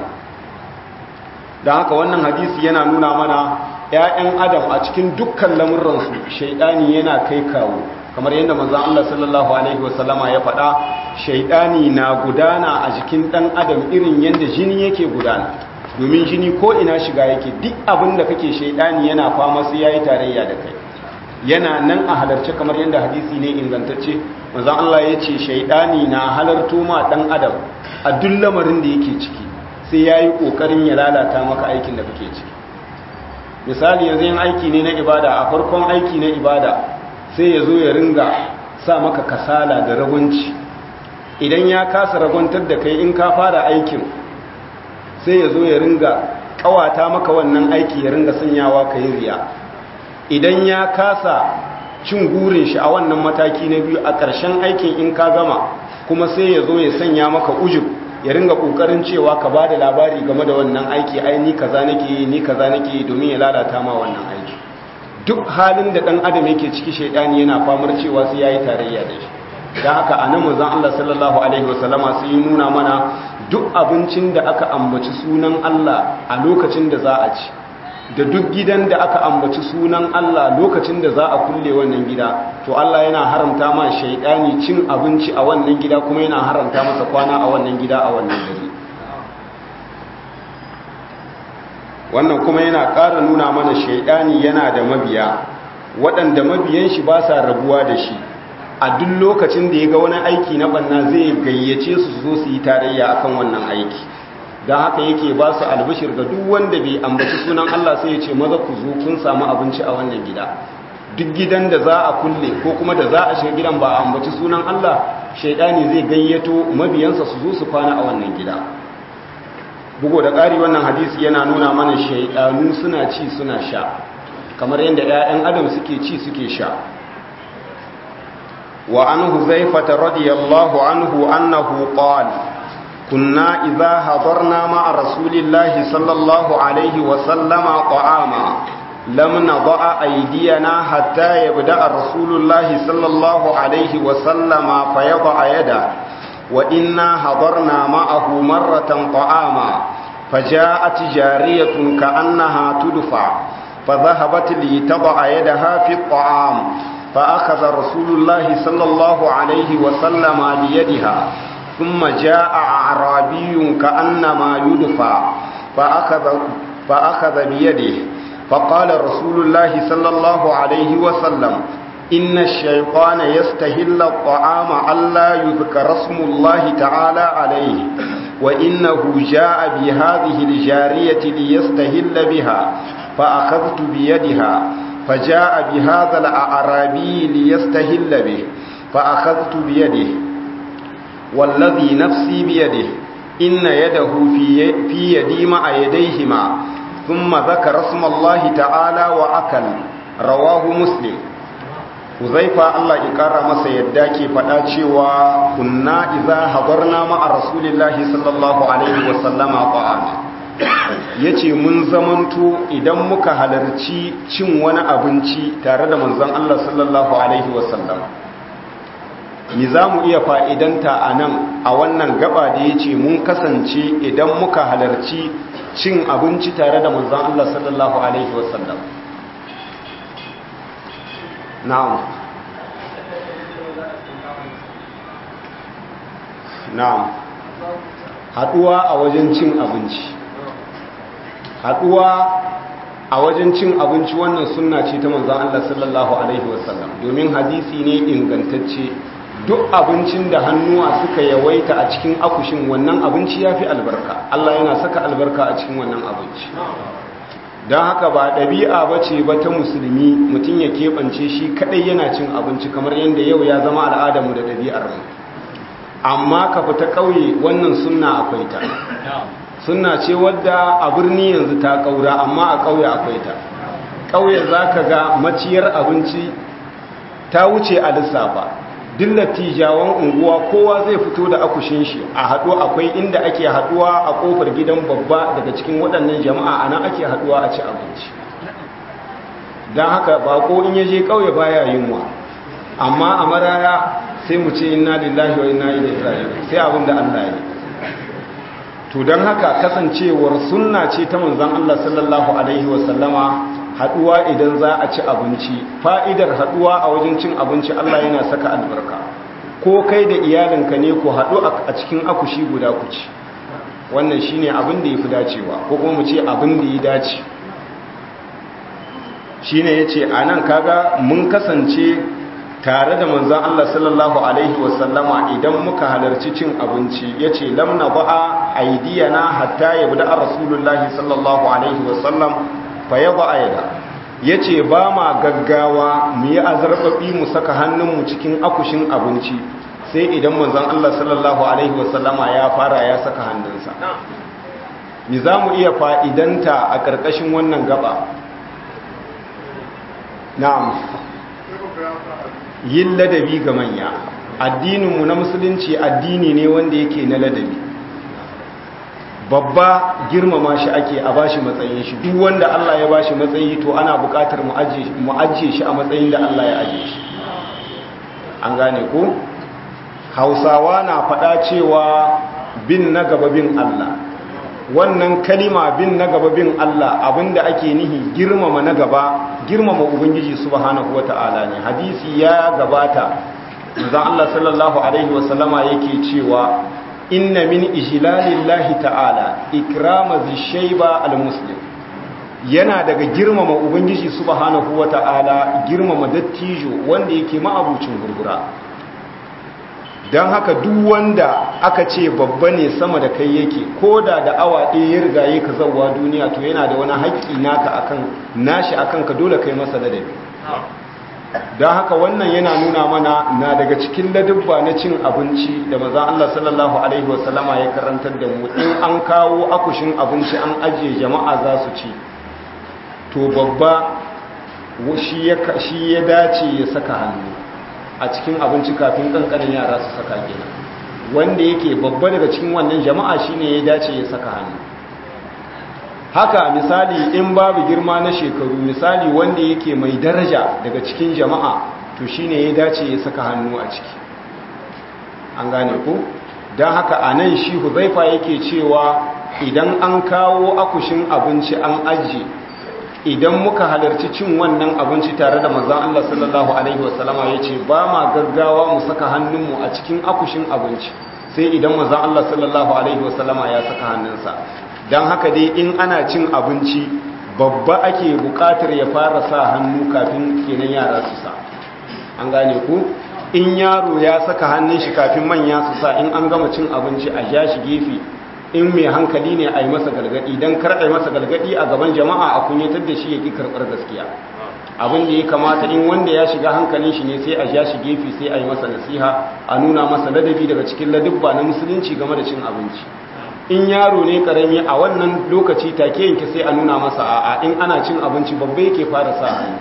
don haka wannan hadisi yana nuna mana ‘ya'yan adam a cikin dukkan lamurransu shaidani yana kai kawo kamar yadda manzan Allah sallallahu Alaihi wasallama ya faɗa shaidani na gudana a jikin ɗan adam irin yadda jini yake gudana domin jini ko ina shiga yake duk abin da kake shaidani yana fama sai ya yi tarayya da kai yana nan a halarci kamar yadda hadisi ne ingantacce manzan Allah ya ce shaidani na halarto ma ɗan adam a duk lamarin da yake ciki sai ya yi ƙoƙarin ya lalata maka aikin da kake ciki misali yanzu yin aiki ne na ibada a farkon aiki na ibada sai ya zo ya ringa sa maka kasala da ragunci idan ya kasa raguntar da kai in ka fara aikin sai ya zo ya ringa kawata maka wannan aiki ya ringa sanyawa ka yi riya idan ya kasa cin gurin shi a wannan mataki na biyu a ƙarshen aikin in ka gama kuma sai ya zo ya sanya maka ujub ya ringa kokarin cewa ka ba da labari game da wannan aiki ai ni kaza nake yi ni kaza nake yi domin ya lalata ma wannan aiki duk halin da dan adam yake ciki shaidani yana famar cewa sai yayi tarayya da shi dan haka anan manzon Allah sallallahu alaihi wasallama sai ya nuna mana duk abincin da aka ambaci sunan Allah a lokacin da za a ci da duk gidan da aka ambaci sunan Allah lokacin da za a kulle wannan gida to Allah yana haramta ma shaidani cin abinci a wannan gida kuma yana haramta masa kwana a wannan gida a wannan gari wannan kuma yana ƙara nuna mana shaidani yana da mabiya waɗanda mabiyan shi ba sa rabuwa da shi a duk lokacin da ya ga wani aiki na banna zai gayyace su zo su yi tarayya akan wannan aiki don haka yake ba su albishir ga duk wanda bai ambaci sunan Allah sai ya ce maza ku zo kun samu abinci a wannan gida duk gidan da za a kulle ko kuma da za a shiga gidan ba a ambaci sunan Allah shaidani zai gayyato mabiyansa su zo su kwana a wannan gida bugo da ƙari wannan hadisi yana nuna mana shaidanu suna ci suna sha kamar yadda 'ya'yan adam suke ci suke sha wa an huzaifata radiyallahu anhu annahu qala كنا إذا حضرنا مع رسول الله صلى الله عليه وسلم طعاما لم نضع أيدينا حتى يبدأ رسول الله صلى الله عليه وسلم فيضع يده وإنا حضرنا معه مرة طعاما فجاءت جارية كأنها تدفع فذهبت لتضع يدها في الطعام فأخذ رسول الله صلى الله عليه وسلم بيدها ثم جاء أعرابي كأنما يدفع فأخذ, فأخذ بيده فقال رسول الله صلى الله عليه وسلم إن الشيطان يستهل الطعام ألا يذكر اسم الله تعالى عليه وإنه جاء بهذه الجارية ليستهل بها فأخذت بيدها فجاء بهذا الأعرابي ليستهل به فأخذت بيده والذي نفسي بيده إن يده في, في يدي مع يديهما ثم ذكر اسم الله تعالى وأكل رواه مسلم Huzaifa Allah ya ƙara masa yadda ke faɗa cewa kunna iza habarna ma'a Rasulillahi sallallahu Alaihi wasallama ta'ama ya ce mun zamanto idan muka halarci cin wani abinci tare da manzon Allah sallallahu Alaihi wasallama ni za mu iya fa'idanta a nan a wannan gaba da ya ce mun kasance idan muka halarci cin abinci tare da manzan Allah sallallahu Alaihi wasallam na'am na'am haɗuwa a wajen cin abinci haɗuwa a wajen cin abinci wannan sunna ce ta manzan Allah sallallahu Alaihi wasallam domin hadisi ne ingantacce duk abincin da hannuwa suka yawaita a cikin akushin wannan abinci ya fi albarka Allah yana saka albarka a cikin wannan abinci don haka ba ɗabi'a ba ce ba ta musulmi mutum ya keɓance shi kaɗai yana cin abinci kamar yadda yau ya zama al'adarmu da ɗabi'armu amma ka fita ƙauye wannan sunna akwai ta sunna ce wadda a birni yanzu ta ƙaura amma a ƙauye akwai ta ƙauye za ka ga maciyar abinci ta wuce a lissafa duk lattijawan unguwa kowa zai fito da akushin shi a haɗu akwai inda ake haɗuwa a ƙofar gidan babba daga cikin waɗannan jama'a a nan ake haɗuwa a ci abinci don haka bako in ya je ƙauye baya yunwa amma a maraya sai mu ce inna lillahi wa inna ilaihi raji'un sai abin da Allah ya to don haka kasancewar sunna ce ta manzon Allah sallallahu alaihi wa sallama haduwa idan za a ci abinci fa'idar haduwa a wajen cin abinci Allah yana saka albarka ko kai da iyalinka ne ku haɗu a cikin akushi guda ku ci wannan shine abin da yafi dacewa ko kuma mu ce abin da ya dace shine yace anan kaga mun kasance tare da manzon Allah sallallahu alaihi wasallama idan muka halarci cin abinci yace lam naba'a aydiyana hatta yabda rasulullahi sallallahu alaihi wasallam fayaba ayada ya ce ba ma gaggawa mu yi azarbaɓi mu saka hannunmu cikin akushin abinci sai idan manzan Allah sallallahu Alaihi wasallama ya fara ya saka hannunsa ni za mu iya fa'idanta a ƙarƙashin wannan gaba na'am yin ladabi ga manya addininmu na musulunci addini ne wanda yake na ladabi babba girmama shi ake a bashi matsayin shi duk wanda Allah ya bashi matsayi to ana buƙatar mu ajiye shi a matsayin da Allah ya ajiye shi an gane ko hausawa na faɗa cewa bin na gaba bin Allah wannan kalima bin na gaba bin Allah abinda ake nihi girmama na gaba girmama ubangiji subhanahu wata'ala ne hadisi ya gabata manzon Allah sallallahu alaihi wasallama yake cewa inna min ijlalillahi ta'ala ikrama zishayba almuslim yana daga girmama ubangiji subhanahu wata'ala girmama dattijo wanda yake ma'abucin gurgura don haka duk wanda aka ce babba ne sama da kai yake ko da da awa ɗaya ya riga yi ka zauwa duniya to yana da wani haƙƙi naka akan nashi akan ka dole kai masa ladabi don haka wannan yana nuna mana na daga cikin ladubba na cin abinci da maza Allah sallallahu Alaihi wasallama ya karantar da mu in an kawo akushin abinci an ajiye jama'a za su ci to babba shi ya dace ya saka hannu a cikin abinci kafin kankanin yara su saka kenan wanda yake babba daga cikin wannan jama'a shine ya dace ya saka hannu haka misali in babu girma na shekaru misali wanda yake mai daraja daga cikin jama'a to shine ya dace ya saka hannu a ciki an gane ku don haka a nan shi huzaifa yake cewa idan an kawo akushin abinci an ajiye idan muka halarci cin wannan abinci tare da manzan Allah sallallahu Alaihi wasallama ya ce ba ma gaggawa mu saka hannunmu a cikin akushin abinci sai idan manzan Allah sallallahu Alaihi wasallama ya saka hannunsa don haka dai in ana cin abinci babba ake bukatar ya fara sa hannu kafin kenan yara su sa an gane ku in yaro ya saka hannun shi kafin manya su sa in an gama cin abinci a ja shi gefe in mai hankali ne a yi masa galgadi don kar a yi masa galgadi a gaban jama'a a kunyatar da shi ya ƙi karɓar gaskiya abin da ya kamata in wanda ya shiga hankalin shi ne sai a ja shi gefe sai a yi masa nasiha a nuna masa ladabi daga cikin ladubba na musulunci game da cin abinci in yaro ne karami a wannan lokaci take yanke sai a nuna masa a'a in ana cin abinci babba yake fara sa hannu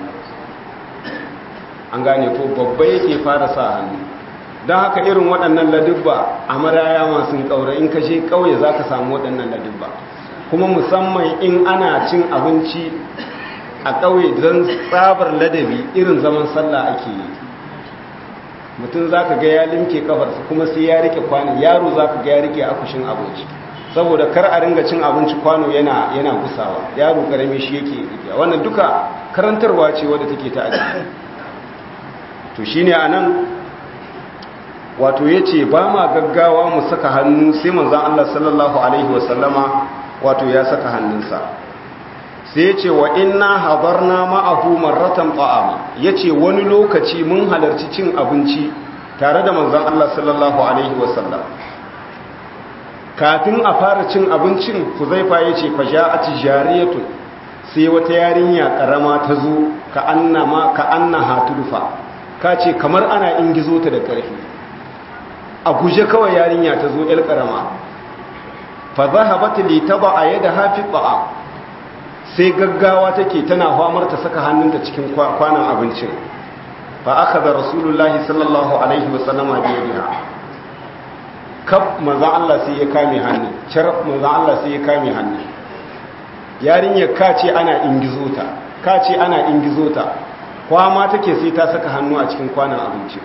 an gane ko babba yake fara sa hannu don haka irin waɗannan ladubba a maraya masu ƙaura in ka je ƙauye za ka samu waɗannan ladubba kuma musamman in ana cin abinci a ƙauye don tsabar ladabi irin zaman sallah ake yi mutum za ka ga ya limke kafarsa kuma sai ya rike kwano yaro za ka ga ya rike akushin abinci saboda kar a ringa cin abinci kwano yana yana gusawa yaro karami shi yake rike wannan duka karantarwa ce wadda take ta aji to shine anan wato yace ba ma gaggawa mu saka hannu sai manzon Allah sallallahu alaihi wasallama wato ya saka hannunsa sai yace wa inna hadarna ma'ahu marratan ta'ama yace wani lokaci mun halarci cin abinci tare da manzon Allah sallallahu alaihi wasallam kafin a fara cin abincin Huzaifa yace faja'at jariyatun sai wata yarinya karama ta zo ka annama ka annaha tudfa kace kamar ana ingizo ta da karfi a guje kawai yarinya ta zo ‘yar ƙarama fa za a bata litaba a yadda hafi ba'a sai gaggawa take tana famar ta saka hannunta cikin kwanan abincin fa aka da rasulullahi sallallahu alaihi wasallama biya biya kaf manzan Allah sai ya kame hannu carab manzan Allah sai ya kame hannu yarinyar ka ce ana ingizo ta ka ce ana ingizo ta kwama take sai ta saka hannu a cikin kwanan abincin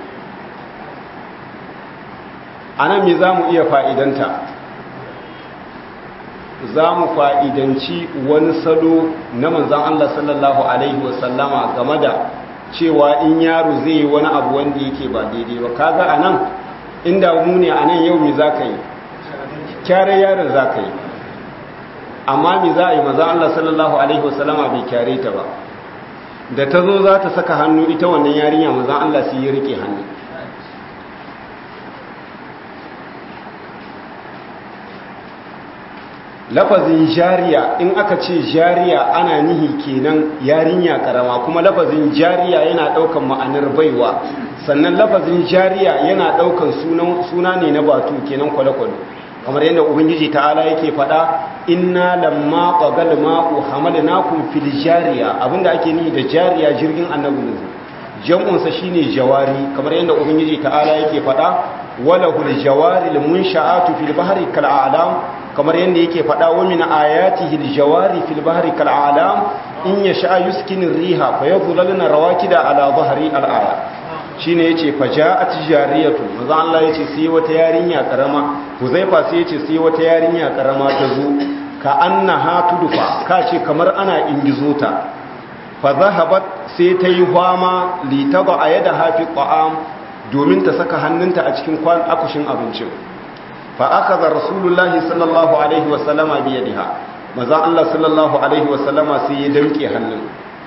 a nan me za mu iya fa'idanta za mu fa'idanci wani salo na manzan Allah sallallahu Alaihi wasallama game da cewa in yaro zai yi wani abu wanda yake ba daidai ba kaga a nan inda mu ne a nan yau me za ka yi kyare yaron za ka yi amma me za a yi manzan Allah sallallahu Alaihi wasallama bai kyare ta ba da ta zo za ta saka hannu ita wannan yarinya manzan Allah sai ya rike hannu lafazin jariya in aka ce jariya ana nihi kenan yarinya karama kuma lafazin jariya yana daukan ma'anar baiwa sannan lafazin jariya yana daukan suna ne na batu kenan kwale-kwale kamar yadda ubangiji ta'ala yake faɗa inna lamma qagal ma'u hamalnakum fil jariya abinda ake nihi da jariya jirgin annabi nuhu jam'un sa shine jawari kamar yadda ubangiji ta'ala yake faɗa walahul jawari al munsha'atu fil bahri kal a'lam kamar yadda yake faɗa wa min ayatihi aljawari fil bahri kal alam in yasha yuskinu riha fa yadhlalna rawakida ala dhahri al aya shine yace faja'at jariyatu manzo Allah yace sai wata yarinya karama Huzaifa sai yace sai wata yarinya karama ta zo ka annaha tudfa ka ce kamar ana ingizo ta fa zahabat sai ta yi fama li taba ayada hafi ta'am domin ta saka hannunta a cikin kwan akushin abincin فأخذ رسول الله صلى الله عليه وسلم بيدها ماذا الله صلى الله عليه وسلم سيدمكي hannun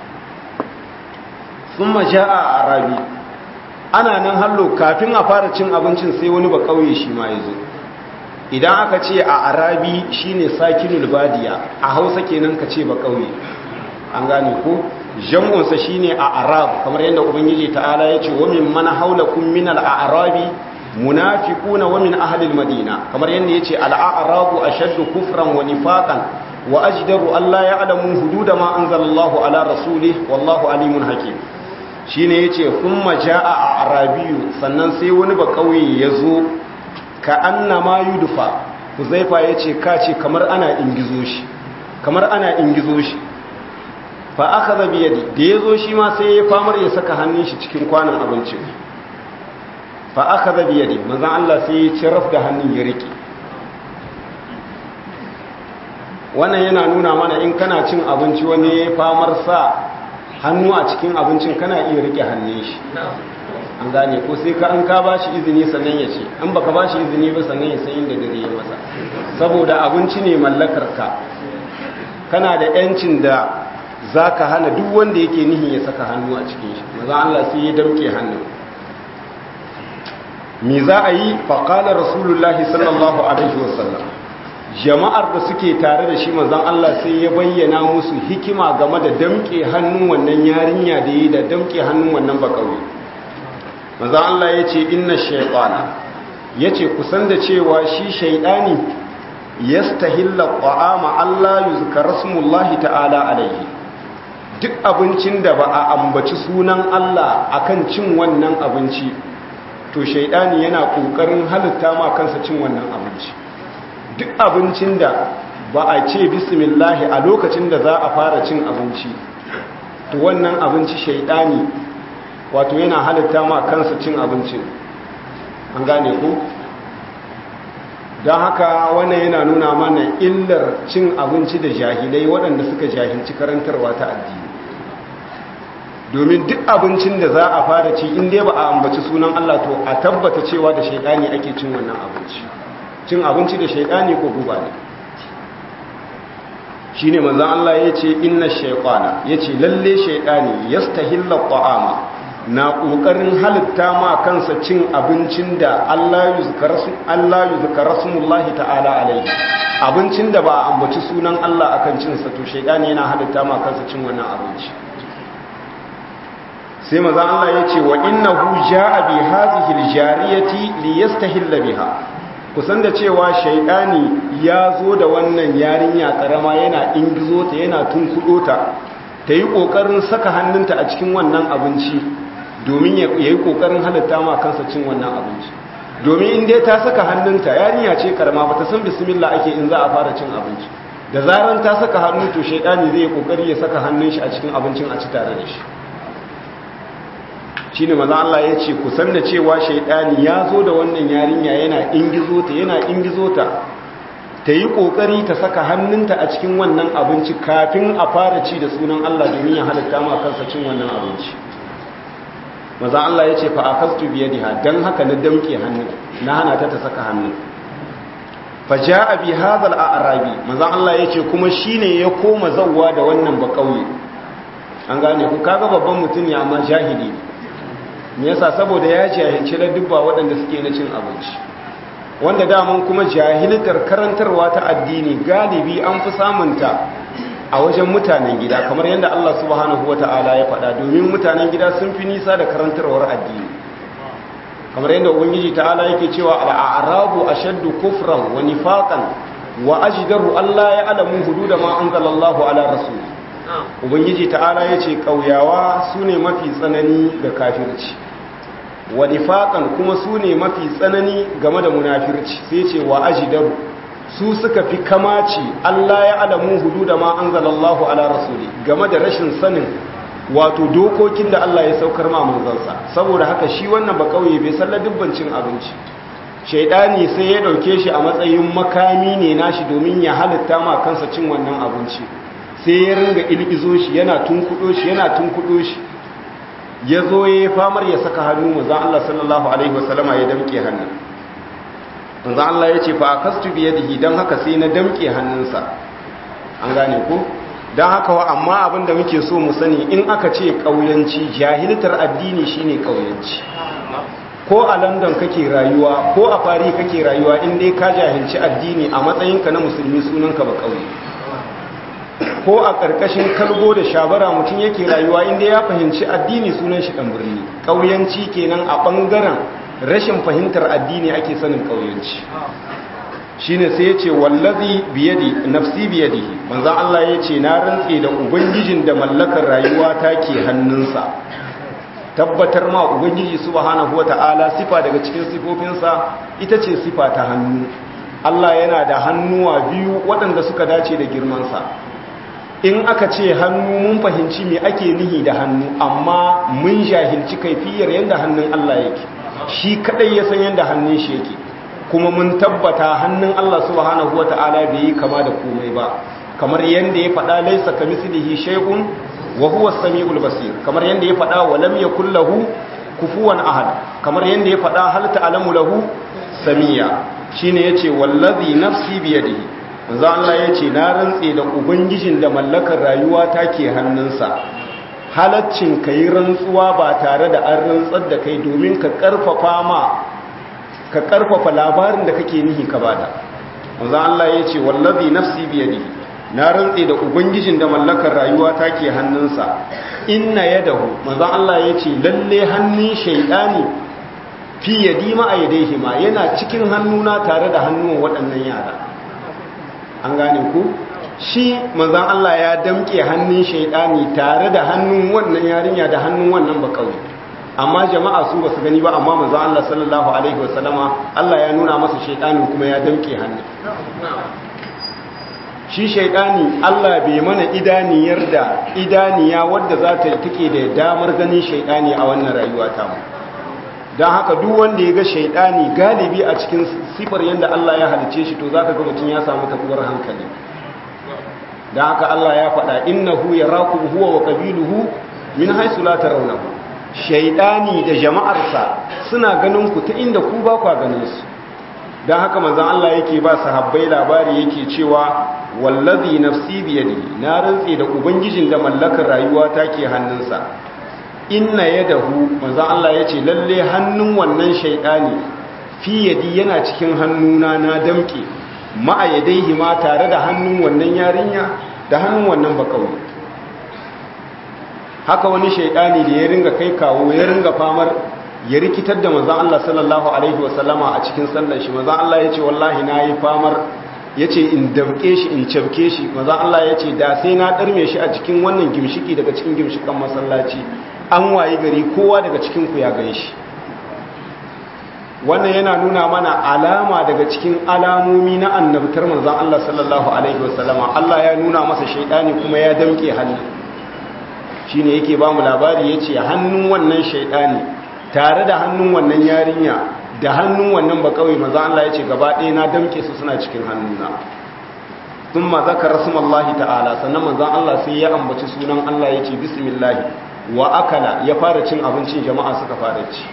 ثم جاء عربي ana nan hallo kafin a fara cin abincin sai wani ba kauye shi ma yazo idan aka ce a arabi shine sakinul badiya a Hausa kenan ka ce ba kauye an gane ko jam'unsa shine a arab kamar yadda ubangiji ta'ala ya ce wa min mana haulakum min al-a'rabi munafiquna wa min ahli al-madina kamar yadda yace al-a'rabu ashaddu kufran wa nifaqan wa ajdaru alla ya'lamu hududa ma anzalallahu ala rasulih wallahu alimun hakim shine yace kuma jaa arabiyu sannan sai wani ba kauye yazo ka annama yudfa huzaifa yace kace kamar ana ingizo shi kamar ana ingizo shi fa akhadha bi yadi da yazo shi ma sai ya famar ya saka hannun shi cikin kwanan abincin fa akhadha bi yadi manzon Allah sai ya ciraf da hannun ya rike wannan yana nuna mana in kana cin abinci wani ya famar sa hannu a cikin abincin kana iya rike hannun shi an gane ko sai ka an ka bashi izini sannan ya ce an baka bashi izini ba sannan ya san inda dare ya masa saboda abinci ne mallakar ka kana da yancin da zaka hana duk wanda yake nihin ya saka hannu a cikin shi maza Allah sai ya dauke hannun me za a yi faqala rasulullahi sallallahu alaihi wasallam jama'ar da suke tare da shi manzon Allah sai ya bayyana musu hikima game da damke hannun wannan yarinya da yi da damke hannun wannan bakawi manzon Allah ya ce inna shaytana yace kusan da cewa shi shaydani yastahilla ta'ama Allah yuzkara smullahi ta'ala alaihi duk abincin da ba a ambaci sunan Allah akan cin wannan abinci to shaydani yana kokarin halitta ma kansa cin wannan abinci duk abincin da ba a ce bismillahi a lokacin da za a fara cin abinci to wannan abinci shaidani wato yana halitta ma kansa cin abincin an gane ku don haka wannan yana nuna mana illar cin abinci da jahilai waɗanda suka jahilci karantarwa ta addini domin duk abincin da za a fara ci inda ba a ambaci sunan Allah to a tabbata cewa da shaidani ake cin wannan abinci cin abinci da shaidani ko guba ne shi ne manzan Allah ya ce inna shaikwana ya ce lalle shaidani ya stahilla ta'ama na ƙoƙarin halitta ma kansa cin abincin da Allah yi zukara sumullahi ta'ala alaihi abincin da ba a ambaci sunan Allah a kan cinsa to shaidani yana halitta ma kansa cin wannan abinci sai manzan Allah ya ce wa innahu ja'a bi hadhihi aljariyati liyastahilla biha kusan da cewa shaidani ya zo da wannan yarinya karama yana ingizo ta yana tunkudo ta ta yi kokarin saka hannunta a cikin wannan abinci domin ya yi kokarin halitta ma kansa cin wannan abinci domin in dai ta saka hannunta yarinya ce karama ba ta san bismillah ake in za a fara cin abinci da zaran ta saka hannu to shaidani zai yi kokari ya saka hannun shi a cikin abincin a ci tare da shi shi ne maza Allah ya ce kusan da cewa shaidani ya zo da wannan yarinya yana ingizo ta yana ingizo ta ta yi ƙoƙari ta saka hannunta a cikin wannan abinci kafin a fara ci da sunan Allah domin ya halitta ma kansa cin wannan abinci maza Allah ya ce fa akastu biyadiha dan haka na damke hannun na hana ta ta saka hannun fa jaa bi hadha al-a'rabi maza Allah ya ce kuma shine ya koma zawwa da wannan ba kauye an gane ku kaga babban mutum ne amma jahili ne me yasa saboda ya jahilci na dubba waɗanda suke na cin abinci wanda daman kuma jahiltar karantarwa ta addini galibi an fi samunta a wajen mutanen gida kamar yadda Allah subhanahu wata'ala ya faɗa domin mutanen gida sun fi nisa da karantarwar addini kamar yadda ubangiji ta'ala yake cewa al'arabu ashaddu kufran wa nifaqan wa ajdaru Allah ya alamu hududa ma anzalallahu ala rasul ubangiji ta'ala yace kauyawa sune mafi tsanani da kafirci wa nifaqan kuma su ne mafi tsanani game da munafirci sai ce wa ajidaru su suka fi kamaci Allah ya alamu hudu da ma anzalallahu ala rasuli game da rashin sanin wato dokokin da Allah ya saukar ma manzansa saboda haka shi wannan ba kauye bai salla dubbancin abinci shaidani sai ya dauke shi a matsayin makami ne nashi domin ya halitta ma kansa cin wannan abinci sai ya ringa ilgizo shi yana tunkudo shi yana tunkudo shi ya zo ya yi famar ya saka hannu manzan Allah sallallahu Alaihi wasallama ya damke hannun manzan Allah ya ce fa a kastu biye da don haka sai na damke hannunsa an gane ku don haka wa amma abinda muke so mu sani in aka ce ƙauyanci jahiltar addini shine ƙauyanci ko a london kake rayuwa ko a fari kake rayuwa in dai ka jahilci addini a matsayinka na musulmi sunanka ba ƙauye ko a ƙarƙashin kalgo da shabara mutum yake rayuwa inda ya fahimci addini sunan shi ɗan birni ƙauyanci kenan a ɓangaren rashin fahimtar addini ake sanin ƙauyanci shine sai ya ce wallazi biyadi nafsi biyadihi manzan Allah ya ce na rantse da ubangijin da mallakar rayuwa ta ke hannunsa tabbatar ma ubangiji subhanahu wata'ala sifa daga cikin sifofinsa ita ce sifa ta hannu Allah yana da hannuwa biyu waɗanda suka dace da girmansa in aka ce hannu mun fahimci me ake nihi da hannu amma mun jahilci kaifiyar yadda hannun Allah yake shi kadai ya san yadda hannun shi yake kuma mun tabbata hannun Allah subhanahu wata'ala bai yi kama da komai ba kamar yadda ya faɗa laisa kamislihi shay'un wa huwa as-sami'ul basir kamar yadda ya faɗa wa lam yakul lahu kufuwan ahad kamar yadda ya faɗa hal ta'lamu lahu samiya shine yace wallazi nafsi biyadihi manzo Allah yace na rantse da ubangijin da mallakar rayuwa take hannunsa halaccin kai rantsuwa ba tare da an rantsar da kai domin ka karfafa ma ka karfafa labarin da kake nihi ka bada manzo Allah yace wallazi nafsi biyadihi na rantse da ubangijin da mallakar rayuwa take hannunsa inna yadahu manzo Allah yace lalle hannun shaydani fi yadi ma a yadaihi ma yana cikin hannuna tare da hannun waɗannan yara an gane ku shi manzan Allah ya damke hannun shaidani tare da hannun wannan yarinya da hannun wannan bakauye amma jama'a su basu gani ba amma manzan Allah sallallahu alaihi wasallama Allah ya nuna masa shaidani kuma ya damke hannun shi shaidani Allah bai mana idaniyar da idaniya wadda za ta take da damar ganin shaidani a wannan rayuwa ta mu don haka duk wanda ya ga shaidani galibi a cikin sifar yadda Allah ya halice shi to zaka ga mutum ya samu tabuwar hankali don haka Allah ya faɗa innahu yarakum huwa wa qabiluhu min haythu la tarawnahu shaidani da jama'arsa suna ganin ku ta inda ku ba ku ganin su don haka manzon Allah yake ba sahabbai labari yake cewa wallazi nafsi biyadihi na rantse da ubangijin da mallakar rayuwa take hannunsa inna yadahu manzon Allah yace lalle hannun wannan shaydani fi yadi yana cikin hannuna na damke ma'a yadaihi ma tare da hannun wannan yarinya da hannun wannan bakawi haka wani shaydani da ya ringa kai kawo ya ringa famar ya rikitar da manzon Allah sallallahu alaihi wasallama a cikin sallar shi manzon Allah yace wallahi nayi famar yace in damke shi in cafke shi manzon Allah yace da sai na darme shi a cikin wannan gimshiki daga cikin gimshikan masallaci an wayi gari kowa daga cikinku ya gan shi wannan yana nuna mana alama daga cikin alamomi na annabtar manzan Allah sallallahu Alaihi wasallama Allah ya nuna masa shaidani kuma ya damke hannu shi ne yake ba mu labari ya ce hannun wannan shaidani tare da hannun wannan yarinya da hannun wannan bakawai manzan Allah ya ce gaba ɗaya na damke su suna cikin hannuna sun ma zaka rasu ta'ala sannan manzan Allah sai ya ambaci sunan Allah ya ce bismillahi wa akala ya fara cin abincin jama'a suka fara ci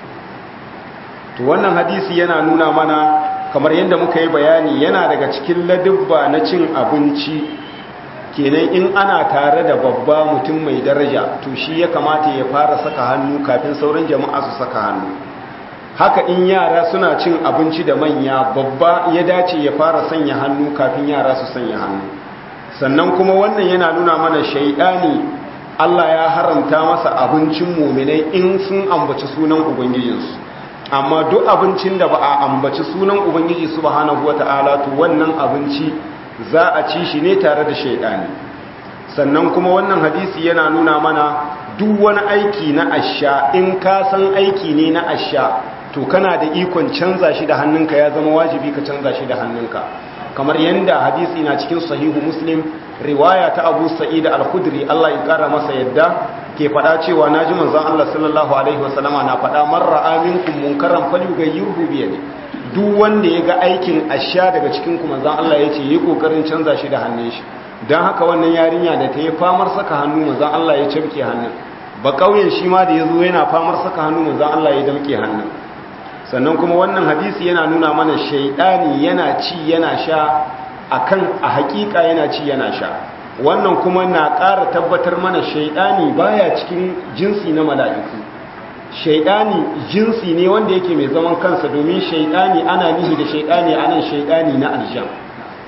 to wannan hadisi yana nuna mana kamar yadda muka yi bayani yana daga cikin ladubba na cin abinci kenan in ana tare da babba mutum mai daraja to shi ya kamata ya fara saka hannu kafin sauran jama'a su saka hannu haka in yara suna cin abinci da manya babba ya dace ya fara sanya hannu kafin yara su sanya hannu sannan kuma wannan yana nuna mana shaidani Allah ya haramta masa abincin muminai in sun ambaci sunan ubangijinsu amma duk abincin da ba a ambaci sunan ubangiji subhanahu wata'ala to wannan abinci za a ci shi ne tare da shaidani sannan kuma wannan hadisi yana nuna mana duk wani aiki na asha in ka san aiki ne na asha to kana da ikon canza shi da hannunka ya zama wajibi ka canza shi da hannunka kamar yadda hadisi na cikin sahihu muslim riwaya ta abu sa'id al-khudri Allah ya kara masa yadda ke fada cewa naji manzon Allah sallallahu alaihi wasallama na fada man ra'a minkum munkaran falyughayyirhu bi yadi duk wanda ya ga aikin asha daga cikin ku manzon Allah yace yi kokarin canza shi da hannun shi dan haka wannan yarinya da ta yi famar saka hannu manzon Allah ya cafke hannun ba kauyen shi ma da yazo yana famar saka hannu manzon Allah ya damke hannun sannan kuma wannan hadisi yana nuna mana shaidani yana ci yana sha akan a hakika yana ci yana sha wannan kuma na ƙara tabbatar mana shaidani baya cikin jinsi na mala'iku shaidani jinsi ne wanda yake mai zaman kansa domin shaidani ana nihi da shaidani anan shaidani na aljan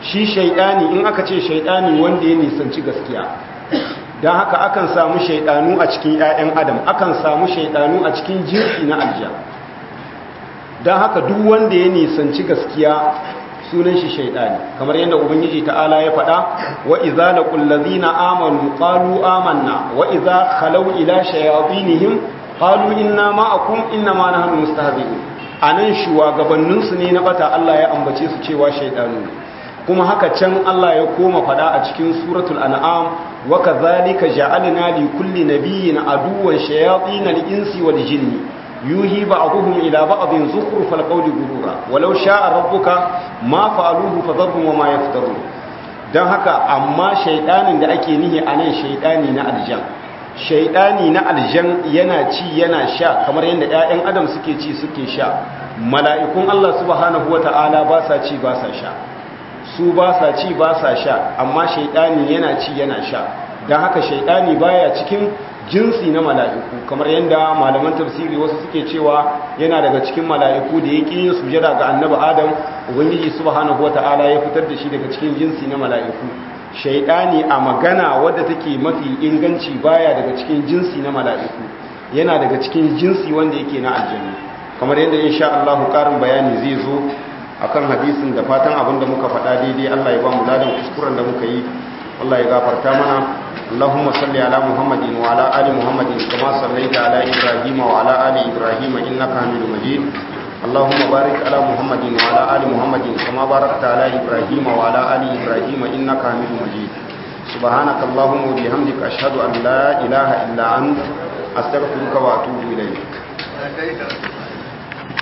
shi shaidani in aka ce shaidani wanda ya nisanci gaskiya don haka akan samu shaidanu a cikin 'ya'yan adam akan samu shaidanu a cikin jinsi na alja don haka duk wanda ya nisanci gaskiya sunan shi shaidani kamar yadda ubangiji ta'ala ya faɗa wa idza laqul ladina amanu qalu amanna wa idza khalaw ila shayatinihim qalu inna ma'akum inna ma nahnu mustahzi'un anan shugabannin su ne na bata Allah ya ambace su cewa shaidanu kuma haka can Allah ya koma faɗa a cikin suratul an'am wa kadhalika ja'alna li kulli nabiyyin aduwwan shayatinal insi wal jinni yuhi ba'dhum ila ba'dhin zukhrufal qawli gurura walau sha'a rabbuka ma fa'aluhu fadharhum wama yaftarun dan haka amma shaydanin da ake nihi anan shaydani na aljan shaydani na aljan yana ci yana sha kamar yadda ƴaƴan adam suke ci suke sha mala'ikun Allah subhanahu wata'ala ba sa ci ba sa sha su ba sa ci ba sa sha amma shaydani yana ci yana sha dan haka shaydani baya cikin jinsi na mala'iku kamar yadda malaman tafsiri wasu suke cewa yana daga cikin mala'iku da ya ƙi yin sujada ga annabi adam ubangiji subhanahu wata'ala ya fitar da shi daga cikin jinsi na mala'iku shaidani a magana wadda take mafi inganci baya daga cikin jinsi na mala'iku yana daga cikin jinsi wanda yake na aljanna kamar yadda insha Allah karin bayani zai zo akan hadisin da fatan abin da muka faɗa daidai Allah ya ba mu ladan kuskuren da muka yi Allah ya gafarta mana اللهم صل على محمد وعلى آل محمد كما صليت على إبراهيم وعلى آل إبراهيم إنك حميد مجيد اللهم بارك على محمد وعلى آل محمد كما باركت على إبراهيم وعلى آل إبراهيم إنك حميد مجيد سبحانك اللهم وبحمدك أشهد أن لا إله إلا أنت أستغفرك وأتوب إليك